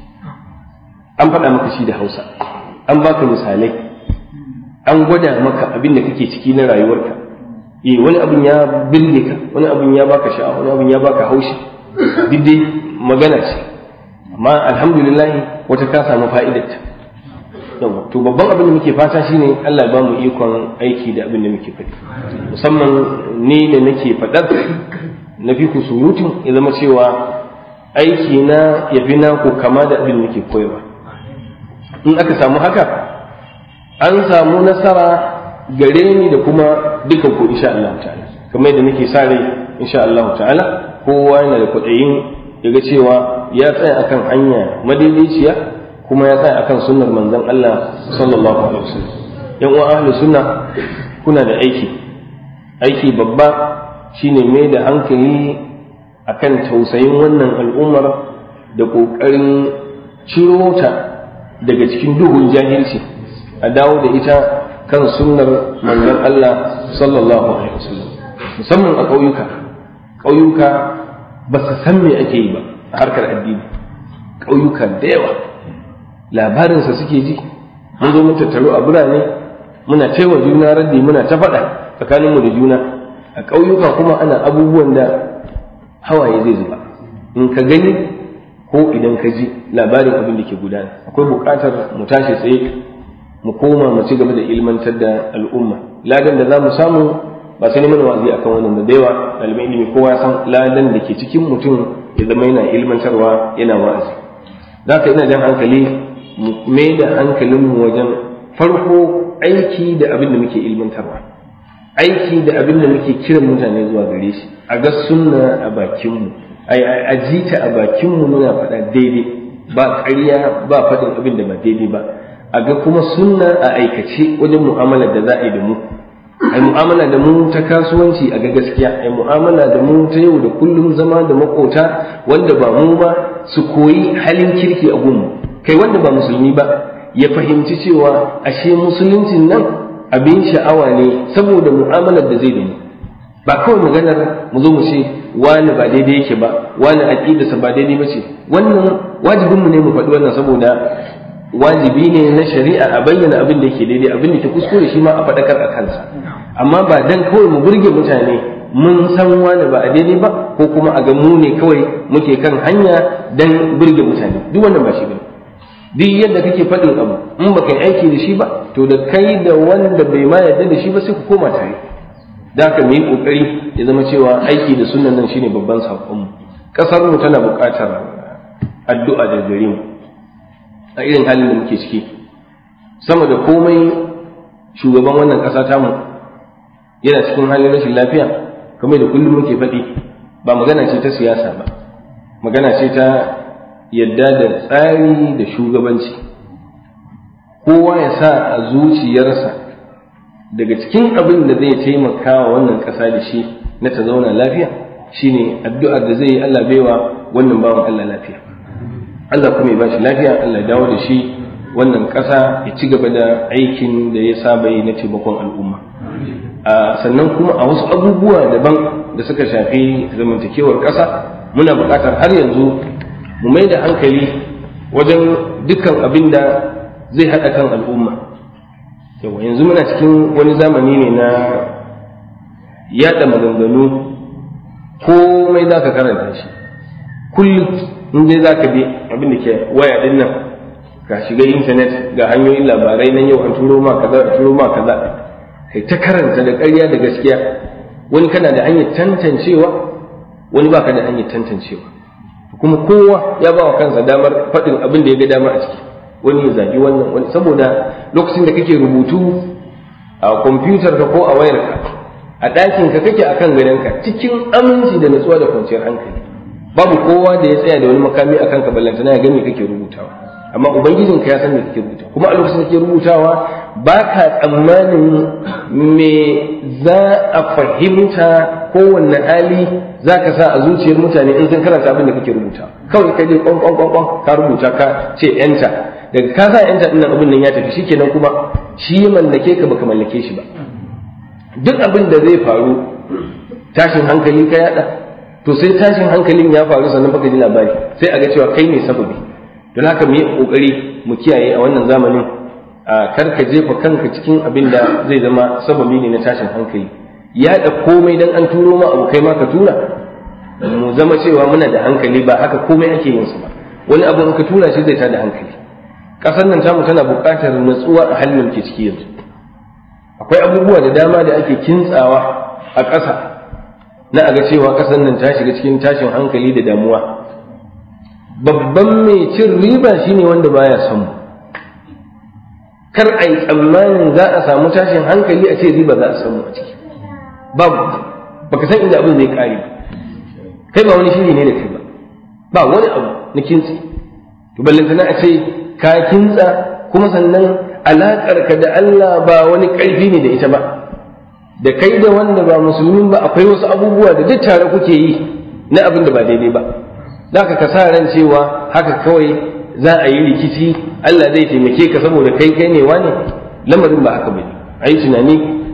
an faɗa maka shi da hausa an baka misalai an gwada maka abin da kake ciki na rayuwarka eh wani abin ya birge ka wani abin ya baka sha'awa wani abin ya baka haushi duk dai magana ce amma alhamdulillah wata ka samu fa'idarta yawa to babban abin da muke fata shine Allah ya bamu ikon aiki da abin da muke faɗi musamman ni da nake faɗar na fi ku surutun ya zama cewa aiki na ya fi naku kama da abin da nake koyarwa in aka samu haka an samu nasara gare ni da kuma dukan ku insha Allah ta'ala kamar yadda nake sa rai insha Allah ta'ala kowa yana da kwaɗayin ya ga cewa ya tsaya akan hanya madaidaiciya kuma ya tsaya akan sunnar manzon Allah sallallahu alaihi wasallam yan uwa ahlus sunna kuna da aiki aiki babba shine mai da hankali akan tausayin wannan al'ummar da ƙoƙarin ciro ta daga cikin duhun jahilci a dawo da ita kan sunnar manzon Allah sallallahu alaihi wasallam musamman a ƙauyuka ƙauyuka ba su san me ake yi ba a harkar addini ƙauyuka da yawa labarinsa suke ji mun zo mun tattaro a birane muna taiwa juna raddi muna ta faɗa tsakaninmu da juna a ƙauyuka kuma ana abubuwan da hawaye zai zuba in ka gani ko idan ka ji labarin abin da ke gudana akwai buƙatar mu tashi tsaye mu koma mu ci gaba da ilmantar da al'umma ladan da za mu samu ba sai neman wa'azi akan wannan da yawa ɗaliban ilimi kowa san ladan da ke cikin mutum ya zama yana ilmantarwa yana wa'azi za ka ina jan hankali mu mai da hankalinmu wajen farko aiki da abin da muke ilmantarwa aiki da abin da muke kiran mutane zuwa gare shi a ga sunna a bakinmu a ji ta a bakinmu muna faɗa daidai ba ƙarya ba faɗin abin da ba daidai ba a ga kuma sunna a aikace wajen mu'amalar da za a yi da mu ai mu'amala da mu ta kasuwanci a ga gaskiya ai mu'amala da mu ta yau da kullum zama da makota wanda ba mu ba su koyi halin kirki a gunmu kai wanda ba musulmi ba ya fahimci cewa ashe musuluncin nan abin sha'awa ne saboda mu'amalar da zai da ni ba kawai maganar mu zo mu ce wani ba daidai yake ba wani aqidarsa ba daidai ba ce wannan wajibinmu ne mu faɗi wannan saboda wajibi ne na shari'a a bayyana abin da yake daidai abin da ke kuskure shi ma a faɗakar a kansa amma ba dan kawai mu burge mutane mun san wani ba a daidai ba ko kuma a ga mu ne kawai muke kan hanya dan burge mutane duk wannan ba shi bane duk yadda kake faɗin abu in ba kai aiki da shi ba to da kai da wanda bai ma yarda da shi ba sai ku koma tare da haka mu yi kokari ya zama cewa aiki da sunan nan shine babban sakonmu kasar mu tana buƙatar addu'a da gare mu a irin halin da muke ciki sama da komai shugaban wannan ƙasa tamu yana cikin halin rashin lafiya kamar da kullum muke faɗi ba magana ce ta siyasa ba magana ce ta yadda da tsari da shugabanci kowa ya sa a zuciyarsa daga cikin abin da zai taimaka wa wannan ƙasa da shi na ta zauna lafiya shine addu'ar da zai yi Allah baiwa wannan bawan Allah lafiya Allah kuma ya ba shi lafiya Allah ya dawo da shi wannan ƙasa ya ci gaba da aikin da ya saba yi na taimakon al'umma sannan kuma a wasu abubuwa daban da suka shafi zamantakewar ƙasa muna buƙatar har yanzu mu mai da hankali wajen dukkan abin da zai haɗa kan al'umma yawa yanzu muna cikin wani zamani ne na yaɗa maganganu komai za ka karanta shi kullum in dai za ka bi abin da ke waya ɗin nan ka shiga intanet ga hanyoyin labarai nan yau an turo ma kaza a turo ma kaza kai ta karanta da ƙarya da gaskiya wani kana da hanyar tantancewa wani baka da hanyar tantancewa kuma kowa ya ba wa kansa damar faɗin abin da ya ga dama a ciki wani ya zagi wannan wani saboda lokacin da kake rubutu a kwamfutar ka ko a wayar ka a ɗakin ka kake a kan gadonka cikin aminci da natsuwa da kwanciyar hankali babu kowa da ya tsaya da wani makami a kanka ballantana ya gani kake rubutawa amma ubangijinka ya san me kake rubutawa kuma a lokacin da kake rubutawa ba ka tsammanin me za a fahimta kowanne hali za ka sa a zuciyar mutane in sun karanta abin da kake rubuta kawai ka je kwan kwan kwan ka rubuta ka ce yanta daga ka sa yanta din abin nan ya tafi shikenan kuma shi ya mallake ka baka mallake shi ba duk abin da zai faru tashin hankali ka yada to sai tashin hankalin ya faru sannan baka ji labari sai a ga cewa kai ne sababi don haka mu yi kokari mu kiyaye a wannan zamanin a kar ka jefa kanka cikin abin da zai zama sababi ne na tashin hankali yaɗa komai dan an turo ma abu kai ma ka tura mu zama cewa muna da hankali ba haka komai ake yin su ba wani abu in ka tura shi zai tada hankali ƙasar nan tamu tana buƙatar natsuwa a halin ke ciki yanzu akwai abubuwa da dama da ake kintsawa a ƙasa na aga cewa ƙasar nan ta shiga cikin tashin hankali da damuwa babban mai cin riba shine wanda baya son mu kar a yi tsammanin za a samu tashin hankali a ce riba za a samu a ciki babu baka san inda abin zai kare kai ba wani shiri ne da kai ba ba wani abu na kintsi to ballantana a ce ka kintsa kuma sannan alaƙar ka da Allah ba wani ƙarfi ne da ita ba da kai da wanda ba musulmin ba akwai wasu abubuwa da duk tare kuke yi na abin da ba daidai ba za ka sa ran cewa haka kawai za a yi rikici Allah zai taimake ka saboda kai kai ne wane lamarin ba haka bane a yi tunani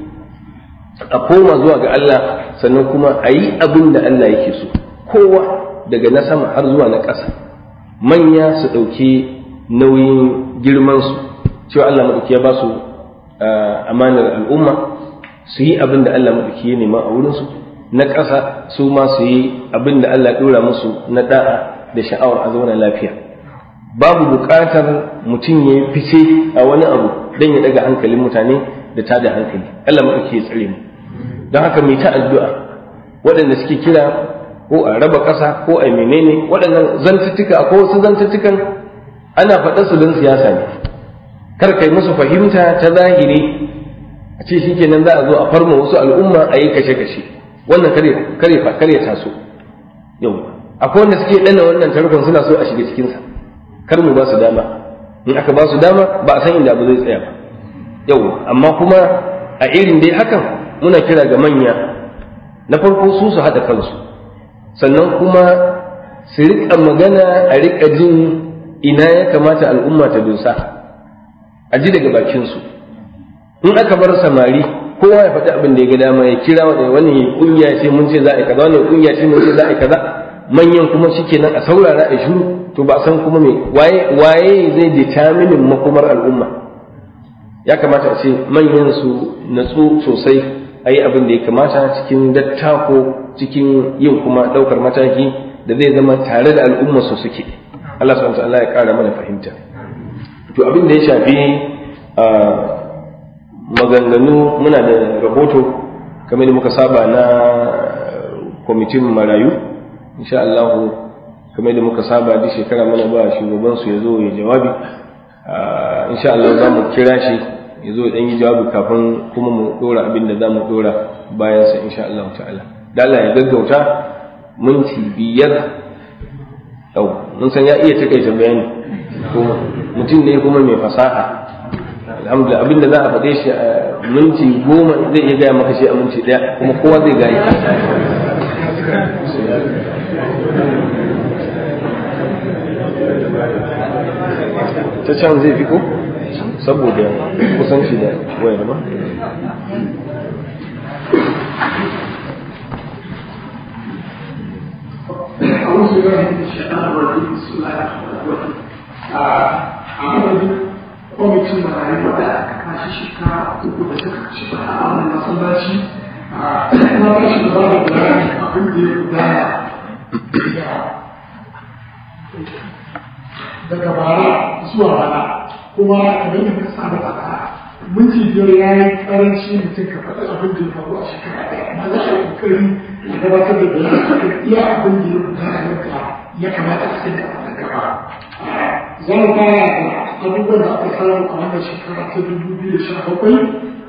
a koma zuwa ga Allah sannan kuma a yi abin da Allah yake so kowa daga na sama har zuwa na ƙasa manya su ɗauki nauyin girmansu cewa Allah maɗauki ya ba su amanar al'umma su yi abin da Allah maɗauki ya nema a wurinsu na ƙasa su ma su yi abin da Allah ɗora musu na ɗa'a da sha'awar a zauna lafiya babu buƙatar mutum ya fice a wani abu don ya ɗaga hankalin mutane da tada hankali Allah maɗauki ya tsare mu don haka mai ta addu'a waɗanda suke kira ko a raba ƙasa ko a menene waɗannan zantuttuka ko wasu zantuttukan ana faɗa su don siyasa ne kar kai musu fahimta ta zahiri a ce shi kenan za a zo a farma wasu al'umma a yi kashe-kashe wannan kare ya taso yau akwai wanda suke ɗana wannan tarkon suna so a shiga cikinsa kar mu ba su dama in aka ba su dama ba a san inda abu zai tsaya ba yau amma kuma a irin dai hakan muna kira ga manya na farko su su haɗa kansu sannan kuma su riƙa magana a riƙa jin ina ya kamata al'umma ta dosa a ji daga bakinsu in aka bar samari kowa ya faɗi abin da ya ga dama ya kira wani wani kungiya ce mun ce za a yi kaza wani kungiya ce mun ce za a yi kaza manyan kuma shikenan a saurara a shiru to ba san kuma me waye waye zai determinin makomar al'umma ya kamata a ce manyan su natsu sosai a yi abin da ya kamata cikin dattako cikin yin kuma ɗaukar mataki da zai zama tare da al'umma su suke Allah subhanahu wa ta'ala ya ƙara mana fahimta to abin da ya shafi maganganu muna da rahoto kamar da muka saba na kwamitin marayu insha Allah kamar da muka saba duk shekara mana ba shugaban su ya zo ya jawabi insha Allah za mu kira shi ya zo dan yi jawabi kafin kuma mu dora abin da za mu dora bayan sa insha Allah ta'ala da Allah ya gaggauta minti biyar yau mun san ya iya takaita bayani mutum ne kuma mai fasaha alhamdulillah abinda za a faɗe shi a minti goma zai iya gaya maka shi a minti ɗaya kuma kowa zai gaya ta can zai fi ko saboda kusanci da wayar ba أعوذ بالله من الشيطان الرجيم بسم الله الرحمن الرحيم أعوذ kwamitin marayu da aka kashi shekara uku da suka ci a wannan masallaci na ba shi da ba da abin da ya gudana daga bara zuwa bana kuma kamar da ka saba faɗa minti biyar ya yi karanci mutum ka faɗi abin da ya faru a shekara ɗaya amma za a yi kokari ya gabatar da bayan akan iya abin da ya gudana yadda ya kamata a sai da gaba za mu fara da abubuwan da aka samu a wannan shekara ta dubu biyu da sha bakwai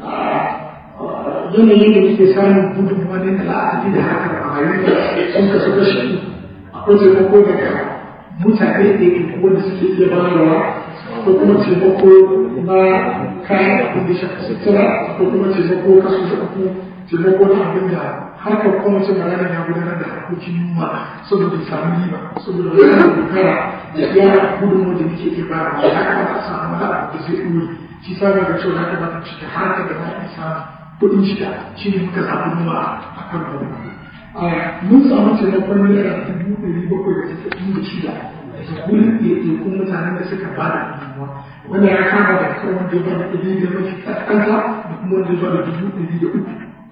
yanayin da muke samun gudunmuwa ne da la'akari da haka a rayuwa sun kasu kashi akwai taimako daga mutane da ke wanda suke iya bayarwa akwai kuma taimako na kayan abin da shafi sutura akwai kuma taimako kasu da uku taimako na abin da harkar kwamitin magana ya gudanar da harkokin noma saboda samu riba saboda wani dogara da iya gudunmu da muke iya bayarwa ya kamata a samu wani abu da zai ɗore shi sa ga cewa ya kamata cikin harkar da za a samu kuɗin shiga shi ne muka samu noma a kan wannan mun samu taimakon naira dubu ɗari bakwai da tasa'in da shida da gurin ɗaiɗaikun mutanen da suka ba da gudunmuwa wanda ya kama da kan wanda ya ba da ɗari da mafi ƙasƙanta da kuma wanda ya ba da dubu ɗari da uku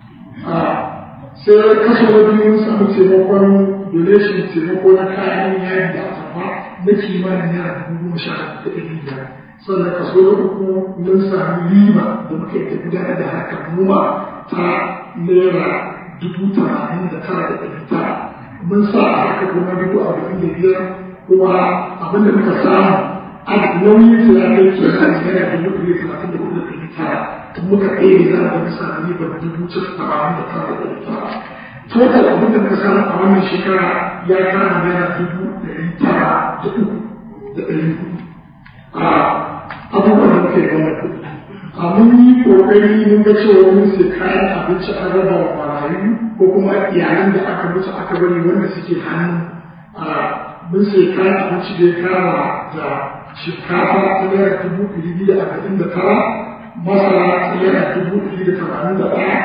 sai kaso na biyu mun samu taimakon donation taimako na kayan yari da atamfa na kimanin naira dubu goma sha da ɗari biyar sannan kaso na uku mun sami riba da muka yi gudanar da harkar noma ta naira dubu tamanin da tara da ɗari tara mun sa a haka kuma dubu arba'in da biyar kuma abin da muka samu a nauyin sa ya kai kenan naira dubu ɗari talatin da hudu da ɗari tara muka ɗaya za a ga sa ribar dubu tamanin da tara da ɗari tara total abin da muka samu a wannan shekara ya kama naira dubu ɗari tara da uku da ɗari hudu a abubuwan da muka yi wannan kuɗi a mun yi ƙoƙari mun ga cewa mun sai kayan abinci an raba wa marayu ko kuma iyalan da aka mutu aka bari wanda suke hannu mun sai kayan abinci da ya kama da shinkafa ta naira dubu ɗari biyu da arba'in da tara masara ta naira dubu ɗari da tamanin da ɗaya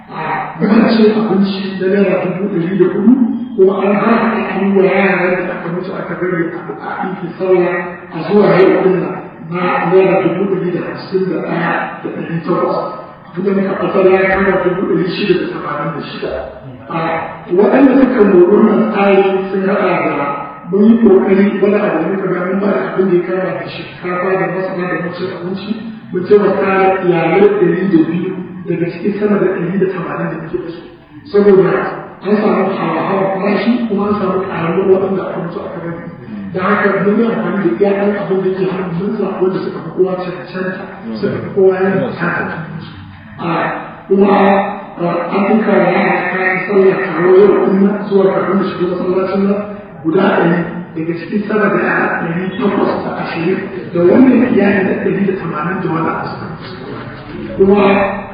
cin abinci na naira dubu ɗari da hudu kuma an hana an yi wa yara da aka mutu aka bari a ɗinki sauya a zuwa yau ɗin na naira dubu ɗari da hamsin da ɗaya da ɗari takwas abin da muka fasar ya kama dubu ɗari shida da tamanin da shida waɗanda suka mori wannan tsari sun haɗa da mun yi ƙoƙari wani abu da muka ga mun ba da abin da ya kama da shinkafa da masara da mucin abinci mun taimaka iyalai ɗari da biyu daga cikin sama da ɗari da tamanin da muke da su saboda an samu hawa-hawa farashi kuma an samu ƙaruwar waɗanda aka mutu aka gani da haka mun yi amfani da iya ɗan abin da ke hannun mun zaɓi wanda suka fi kowa cancanta suka fi kowa yana bukatar a kuma an duka wa yara kayan sallah karo yau ɗin zuwa kafin da shiga masallacin nan guda ɗari daga cikin sama da yara ɗari takwas da ashirin da wannan iyali da ɗari da tamanin da wani abu suka kuma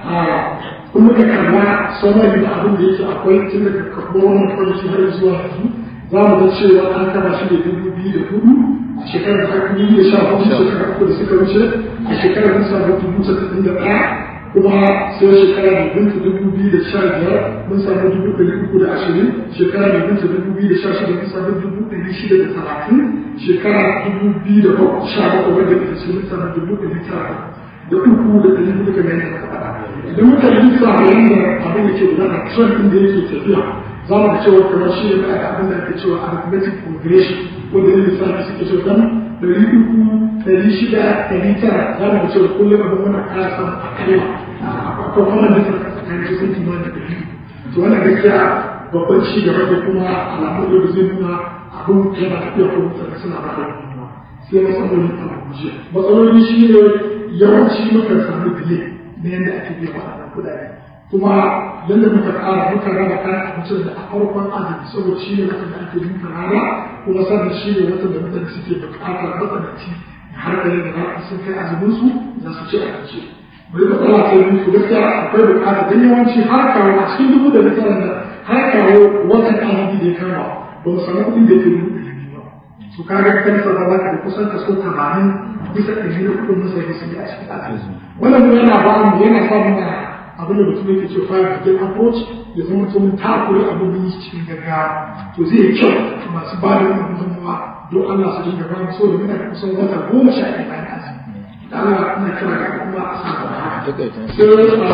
kuma da kalla samari da abin da yake akwai tun daga karɓar wannan kwanci har zuwa yanzu za mu ga cewa an kama shi da dubu biyu da hudu a shekarar da aka yi da sha hudu shekarar uku da suka wuce a shekarar da samu dubu tasa'in da ɗaya kuma sai shekara mai binta dubu biyu da sha biyar mun samu dubu ɗari uku da ashirin shekara mai binta dubu biyu da sha shida mun samu dubu ɗari shida da talatin shekara dubu biyu da sha bakwai wanda ita ce mun samu dubu ɗari tara da uku da ɗari hudu kamar yadda muka faɗa idan muka lissa da yadda abin da ke gudana trend ɗin da yake tafiya za mu ga cewa kamar shi ne da abin da ake cewa arithmetic progression wanda ne lissafi suke cewa dan ɗari uku ɗari shida ɗari tara za mu ga cewa kullum abin wannan ƙara samun akalla akwai wannan da suka tsakanin su sun kimanin da ɗari to wannan gaskiya babban ci gaba da kuma alamun da zai nuna abin yana tafiya ko mutane suna ba da sai matsaloli a guje matsaloli shi ne yawanci muka samu bile na yadda ake biya waɗannan kuɗaɗe kuma yadda muka ƙara muka raba kayan abincin da a farkon azumi saboda shi ne watan da ake yin rana kuma sannan shi ne watan da mutane suke buƙatar matsananci har da yadda za su sun kai azumin su za su ci abinci bai matsala sai mun su gaskiya akwai buƙata don yawanci har kawo a cikin dubu da mutanen da har kawo watan azumi da ya kama ba mu samu kuɗin da ya ke dubu ɗari biyu ba su kaga kan sa za ka da kusan kaso tamanin bisa ɗari na kuɗin mutane su yi a cikin azumi wannan yana ba mu yana sa mu abin da mutum yake ce fire brigade approach ya zama mutum takure abin da yi cikin gaggawa to zai yi kyau masu ba da wannan gudunmawa don Allah su dinga bayan so da muna da kusan wata goma sha ɗaya bayan azumi da Allah ina kira ga kuma a sa gaba haka sai a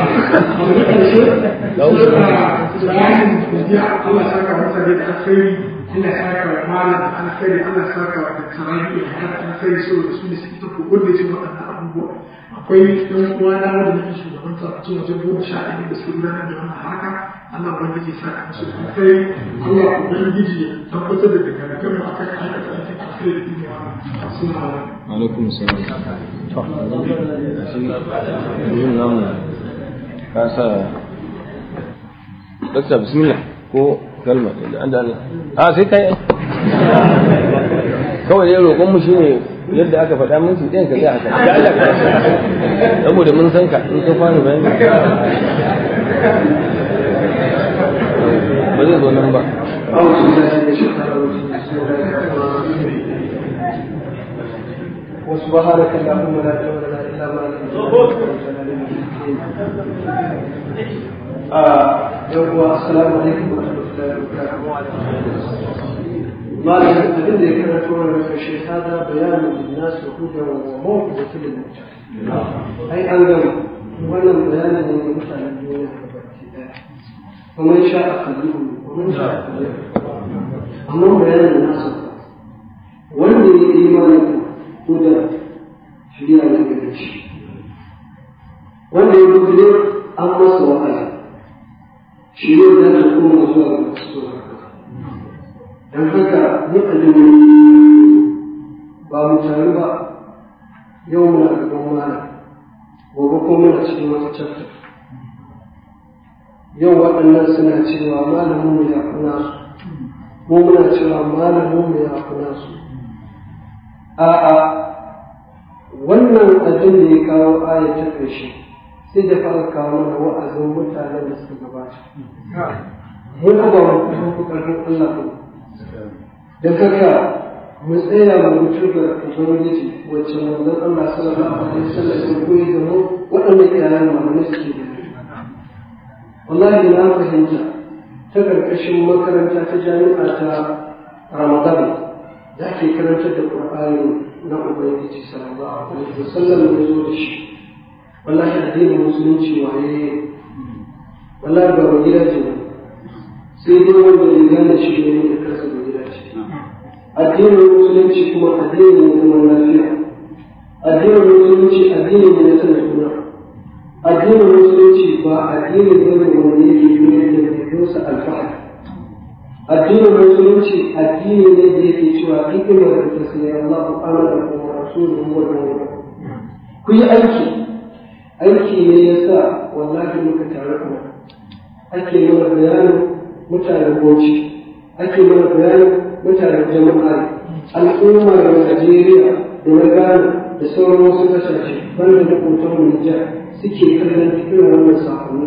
da ƙarshe sai bayanin godiya Allah saka mutane da alkhairi Allah saka wa malam da alkhairi Allah saka wa da tarabi da hada alkhairi saboda su ne suke ta kokon da ce waɗannan abubuwa akwai ɗan uwa na wanda nake shugabanta a cikin wajen goma sha ɗaya da su gudanar da wannan haka Allah ubangiji ya saka musu da alkhairi Allah ubangiji ya tabbatar da daga mu akan aikata aikin alkhairi da ne assalamu alaikum salam to yin namu ka sa Dokta bismillah ko kalma da an da Allah a sai kai kawai dai roƙon mu shine yadda aka faɗa mun su ɗayan ka zai haka da Allah ka saboda mun san ka in ka fara bayani ba zai zo nan ba وسبحانك اللهم لا علم لنا الا ما علمتنا yawwa assalamu alaikum wa rahmatullahi wa barakatuh malam abin da ya karanto wannan kashe hada bayanin linnas wa hudan wa mawqidatul lil muttaqin ai an gama wannan bayanin ne ga mutanen duniya da baki daya kuma sha a kallihu kuma sha a kallihu amma bayanin nasu wanda ya yi imanin hudan shirya ne gare shi wanda ya gudu an masa wa'azi shi ne za ta koma zuwa ga masu don haka mu ba mu taru ba yau muna gaban malam gobe ko muna cikin wata chapter yau waɗannan suna cewa malamin mu ya kuna su mu muna cewa malamin mu ya kuna su a'a wannan abin da ya kawo aya ta ƙarshe sai da fara kawo mana wa'azin mutanen da suka gabata mu ba mu kuma ƙarfin Allah ba da haka mu tsaya mu mutu ga ubangiji wacce manzon Allah sallallahu alaihi wasallam ya koyi da mu waɗannan iyalan malamai suke da wallahi na fahimta ta ƙarƙashin makaranta ta jami'a ta Ramadan da ake karantar da Qur'ani na ubangiji sallallahu alaihi wasallam ya zo da shi wallahi addinin musulunci waye wallahi ba ba gidaje ne sai dai wanda ya gane shi ne da kansa ba gidaje addinin musulunci kuma addini ne zaman lafiya addinin musulunci addini ne na sanin suna addinin musulunci ba addini ne wanda yake koyar da mutunsa alfahari addinin musulunci addini ne da yake cewa hikimar da ta sai Allah amana kuma rasuluhu wa mu'min ku yi aiki aiki ne yasa wallahi muka tare kuma ake mana bayanin mutanen Bauchi ake mana bayanin mutanen jama'a al'ummar Najeriya da na Ghana da sauran wasu kasashe banda da kotar Nijar suke kallon irin wannan sakonnin.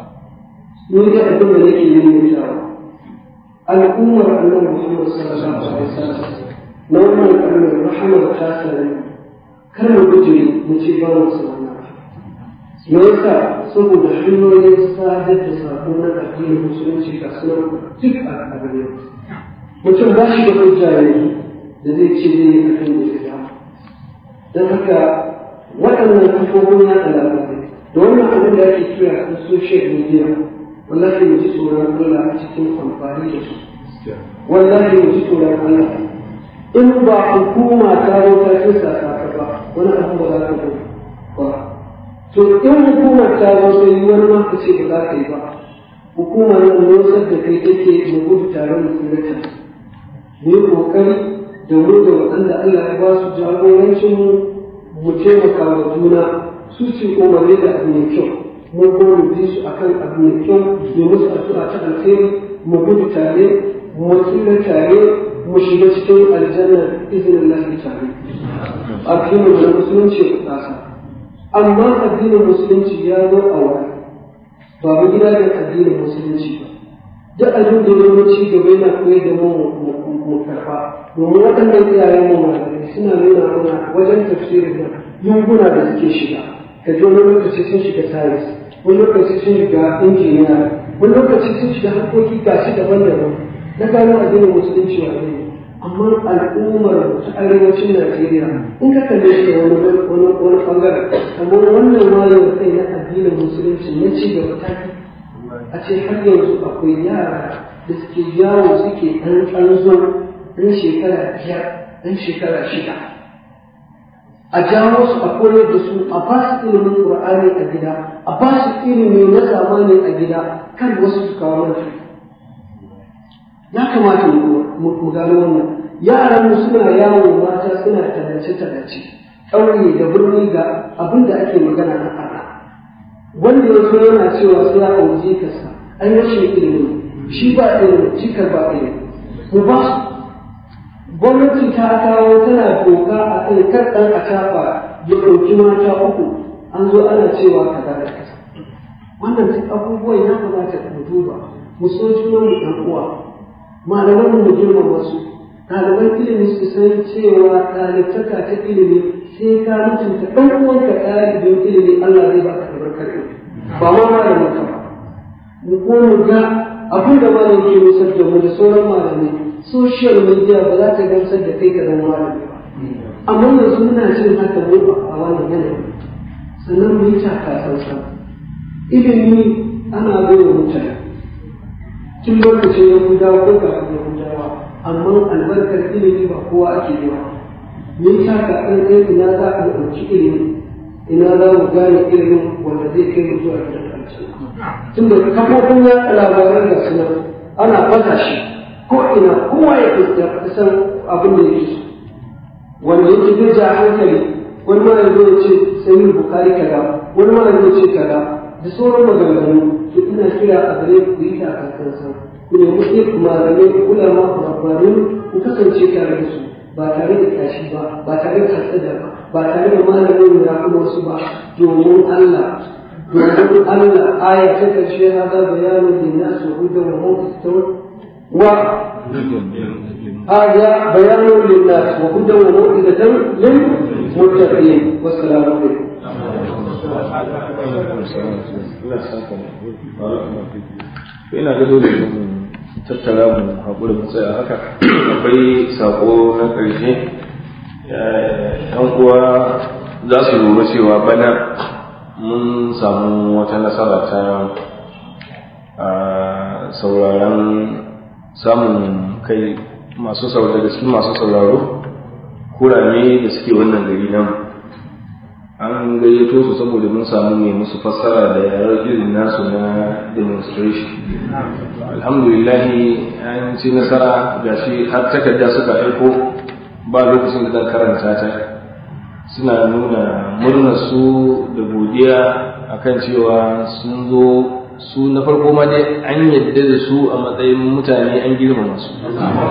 Ni da abin da nake yi ne al'ummar annabi Muhammad sallallahu alaihi wasallam na wannan karnin rahamar ta sani kar mu gujire mu ce ba mu sanar me yasa saboda hanyoyin sadar da sako na addinin musulunci ga sunan duk a gare mutum ba shi da hujja yanzu da zai ce zai yi akan da ya don haka waɗannan kafofin yaɗa labarai da wannan abin da ake kira na social media wallahi mu ji tsoron Allah a cikin amfani da su wallahi mu ji tsoron Allah in ba hukuma ta zo ta kinsa ka ba wani abu ba za ka ba to in hukumar ta zo ta yi wani ma ka ce ba za ka yi ba hukumar nan nosar da kai take mu gudu tare mu tsirata mu yi kokari da mu da waɗanda Allah ya ba su jagorancin mu mu taimaka wa juna su ce umarni da abu mai kyau mu ko mu bi su akan abu mai kyau mu musu addu'a ta alheri mu gudu tare mu tsira tare mu shiga cikin aljanna izinin Allah tare addinin da musulunci ku tsasa amma addinin musulunci ya zo a wani ba mu gida da addinin musulunci ba duk abin da ya ci gaba yana koyar da mu mu karfa domin waɗannan iyayen mu malamai suna nuna mana wajen tafsirin nan lunguna da suke shiga ka ji wani lokaci sun shiga sayis wani lokaci sun shiga injiniya wani lokaci sun shiga harkoki gashi daban-daban na gano addinin musulunci wa ne amma al'ummar ta arewacin Najeriya in ka kalle shi wani wani wani bangaren kamar wannan wayar kai na addinin musulunci na ci gaba ta a ce har yanzu akwai yara da suke yawo suke ɗan tsanzo ɗan shekara biyar ɗan shekara shida a jawo su a koyar da su a ba su ilimin Qur'ani a gida a ba su ilimi na zamani a gida kan wasu su kawo mana ya kamata mu gano wannan yaran mu suna yawo mata suna tallace tallace ƙauye da birni ga abin da ake magana na ana wanda ya zo yana cewa sai ya auri jikarsa an rashin ilimi shi ba ilimi jikar ba ilimi mu ba su gwamnati ta kawo tana doka a kan kar ɗan a tafa ya ɗauki mata uku an zo ana cewa kaza da kaza wannan duk abubuwan ya kamata mu duba mu so junan mu ɗan uwa malaman mu girmama su ɗaliban ilimi su san cewa ɗalibtaka ta ilimi sai ka mutunta ɗan uwanka ɗalibin ilimi Allah zai baka albarkar ilimi ba ma malamin ka ba mu ko mu ga abin da malam ke nusar da mu da sauran malamai social media ba za ta gamsar da kai ka zama malami ba amma yanzu muna jin haka mu a wannan yanayi sannan mu yi taka sansan ilimi ana bai wa mutane tun lokacin yahudawa ko kafin yahudawa amma albarkar ilimi ba kowa ake yi wa me yasa ka ɗan ɗaya ina za a ɗauki ilimi ina za mu gane ilimin wanda zai kai mu zuwa gidan aljanna tunda kafofin yaɗa labaran ga suna ana fasa shi ko ina kowa ya san abin da yake so wanda yake zai ja hankali wani ma yanzu ya ce sai bukari kaza wani ma yanzu ya ce kaza da sauran maganganu to ina kira a gare ku yi takakansa ku nemi sai malamai ulama rabbanin ku kasance tare da su ba tare da tashi ba ba tare da hasada ba ba tare da malamin ya kuma wasu ba domin Allah domin Allah aya ta karshe hada bayanin linnas wa hudan wa mawqitun wa هذا بيان للناس وهدى وموعظة للمتقين والسلام عليكم ina ga dole mu tattara mu haƙuri mu tsaya haka akwai saƙo na ƙarshe yan uwa za su lura cewa bana mun samu wata nasara ta sauraron samun kai masu sauraro daga cikin masu sauraro kurame da suke wannan gari nan an gayyato su saboda mun samu mai musu fassara da yaran irin nasu na demonstration alhamdulillah an ci nasara ga shi har takarda suka aiko ba lokacin da zan karanta ta suna nuna murnar su da godiya akan cewa sun zo su na farko ma dai an yadda da su a matsayin mutane an girmama su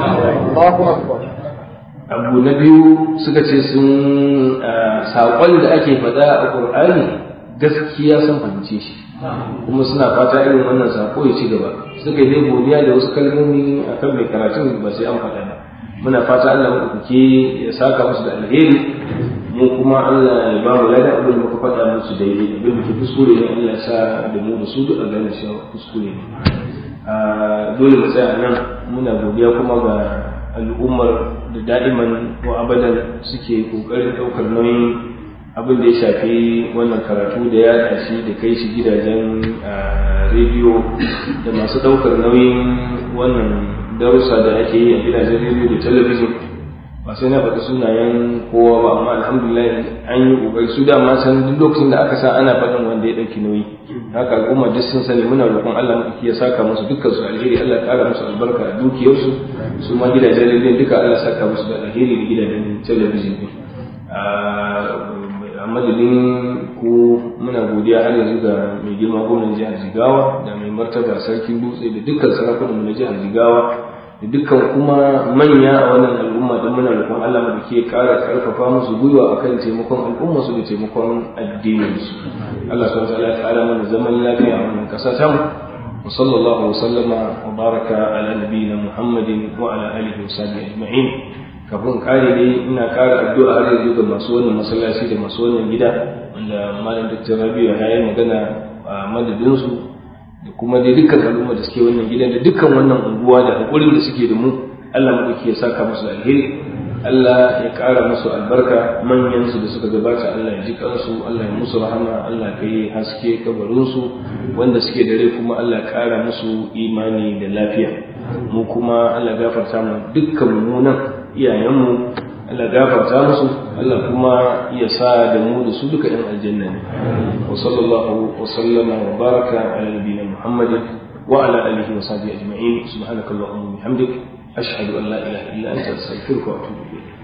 abu na biyu suka ce sun saƙon da ake faɗa a ƙur'ani gaskiya sun fahimce shi kuma suna fata irin wannan saƙo ya ci gaba suka yi dai godiya da wasu kalmomi a kan mai karatun ba sai an faɗa ba muna fata Allah maɗaukaki ya saka musu da alheri mu kuma Allah ya ba mu ladan abin da muka faɗa musu daidai abin da ke kuskure ne Allah ya sa da mu da su duk a gane shi kuskure ne dole mu tsaya nan muna godiya kuma ga al'ummar da da'iman ko abadan suke kokarin ɗaukar nauyin abin da ya shafi wannan karatu da ya shi da kai shi gidajen rediyo da masu ɗaukar nauyin wannan darussa da ake yi a gidajen rediyo da talabijin ba sai na faɗi sunayen kowa ba amma alhamdulillah an yi ƙoƙari su dama san duk lokacin da aka sa ana faɗin wanda ya ɗauki nauyi haka al'umma duk sun sani muna roƙon Allah maɗauki ya saka musu dukkan su alheri Allah ƙara musu albarka a dukiyarsu su ma gidajen rediyon duka Allah saka musu da alheri da gidajen talabijin ɗin a madadin ku muna godiya har yanzu ga mai girma gwamnan jihar Jigawa da mai martaba sarkin dutse da dukkan sarakunan na jihar Jigawa da dukkan kuma manya a wannan al'umma don muna roƙon Allah mu ke ƙara ƙarfafa musu gwiwa akan taimakon al'umma su da taimakon addinin su Allah subhanahu wa ta'ala ya ƙara mana zaman lafiya a wannan ƙasa ta mu wa sallallahu wa sallama wa baraka ala nabiyyina Muhammadin wa ala alihi wa sahbihi ajma'in kafin kare dai ina ƙara addu'a har yanzu ga masu wannan masallaci da masu wannan gida wanda malam Dr. Rabi'u ya yi magana a madadin su da kuma dai dukkan al'umma da suke wannan gidan da dukkan wannan unguwa da hakurin da suke da mu Allah madauki ya saka musu alheri Allah ya ƙara musu albarka manyan su da suka gabata Allah ya ji kansu Allah ya musu rahama Allah ka yi haske kabarin su wanda suke da rai kuma Allah ya ƙara musu imani da lafiya mu kuma Allah gafarta mu dukkan mu nan iyayenmu Allah gafarta musu Allah kuma ya sa da mu da su duka ɗan aljanna ne wa sallallahu wa sallama wa baraka ala nabiyina Muhammadin wa ala alihi wa sahbihi ajma'in subhanakallahumma wa bihamdik ashhadu an la ilaha illa anta astaghfiruka wa atubu ilayk